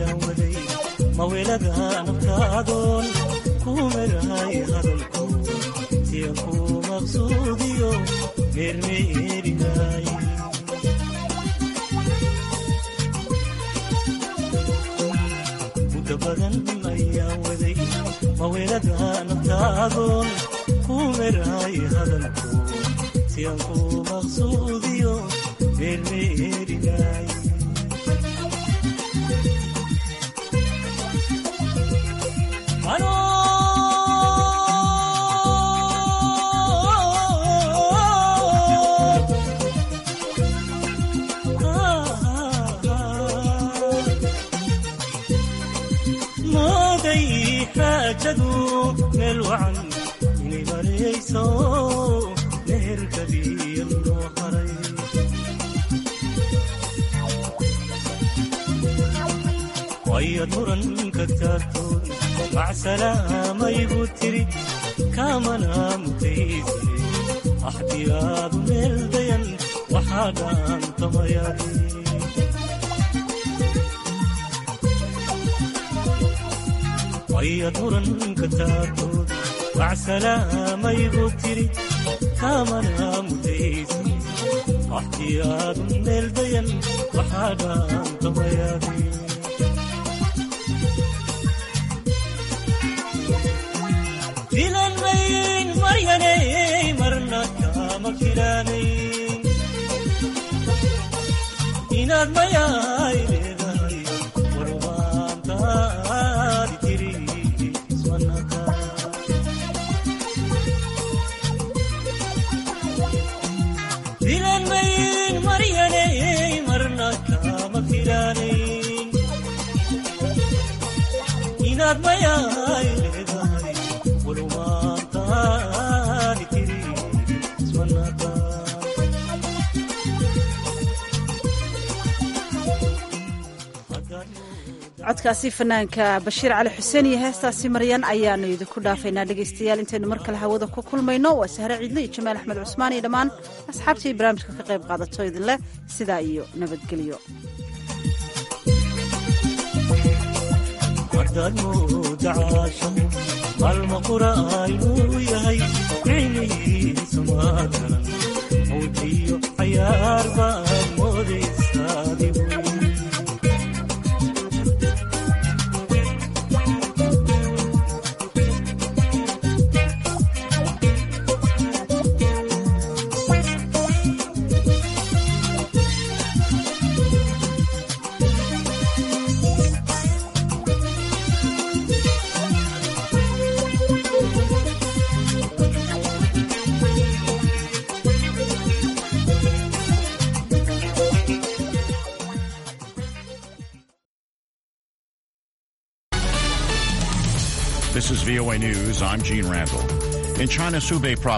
muda badan ayaa waday mawelada naftaadoon ku merahay hadalku si aan ku maqsuudiyo meermeerinay mooday xaajadu meel wacan inay marayso meherkabiya loo haray wayad muranka taartoon macsalaamayigu tiri kaamana mutaysane axdiyaadu meel dayan waxaa dhaantamayari wayad muranka taartoon macsalaamayigu tiri kaamana mutaysane axdiyaadu meel dayan waxaa dhaantamayari filan mayn maryanay marna kama filanayn inaad mayaay leedahay warwaantaadi tiri iswanaka filan mayn maryanay marna kama filanayn inaad mayaay leedahay codkaasi fanaanka bashiir cali xuseen iyo heestaasi maryan ayaanu idinku dhaafaynaa dhegaystayaal intaynu mar kale hawada ku kulmayno waa sahre ciidle iyo jamaal axmed cusmaan iyo dhammaan asxaabtii barnaamijka ka qayb qaadato idinleh sidaa iyo nabadgelyo haddaad mooda caashaqo maalma qura'aynuu yahay micnihiisa maa garan mawjiyo cayaar baad moodaysaa adigu This is VOA News. I'm Gene Randall. In China's Hubei province,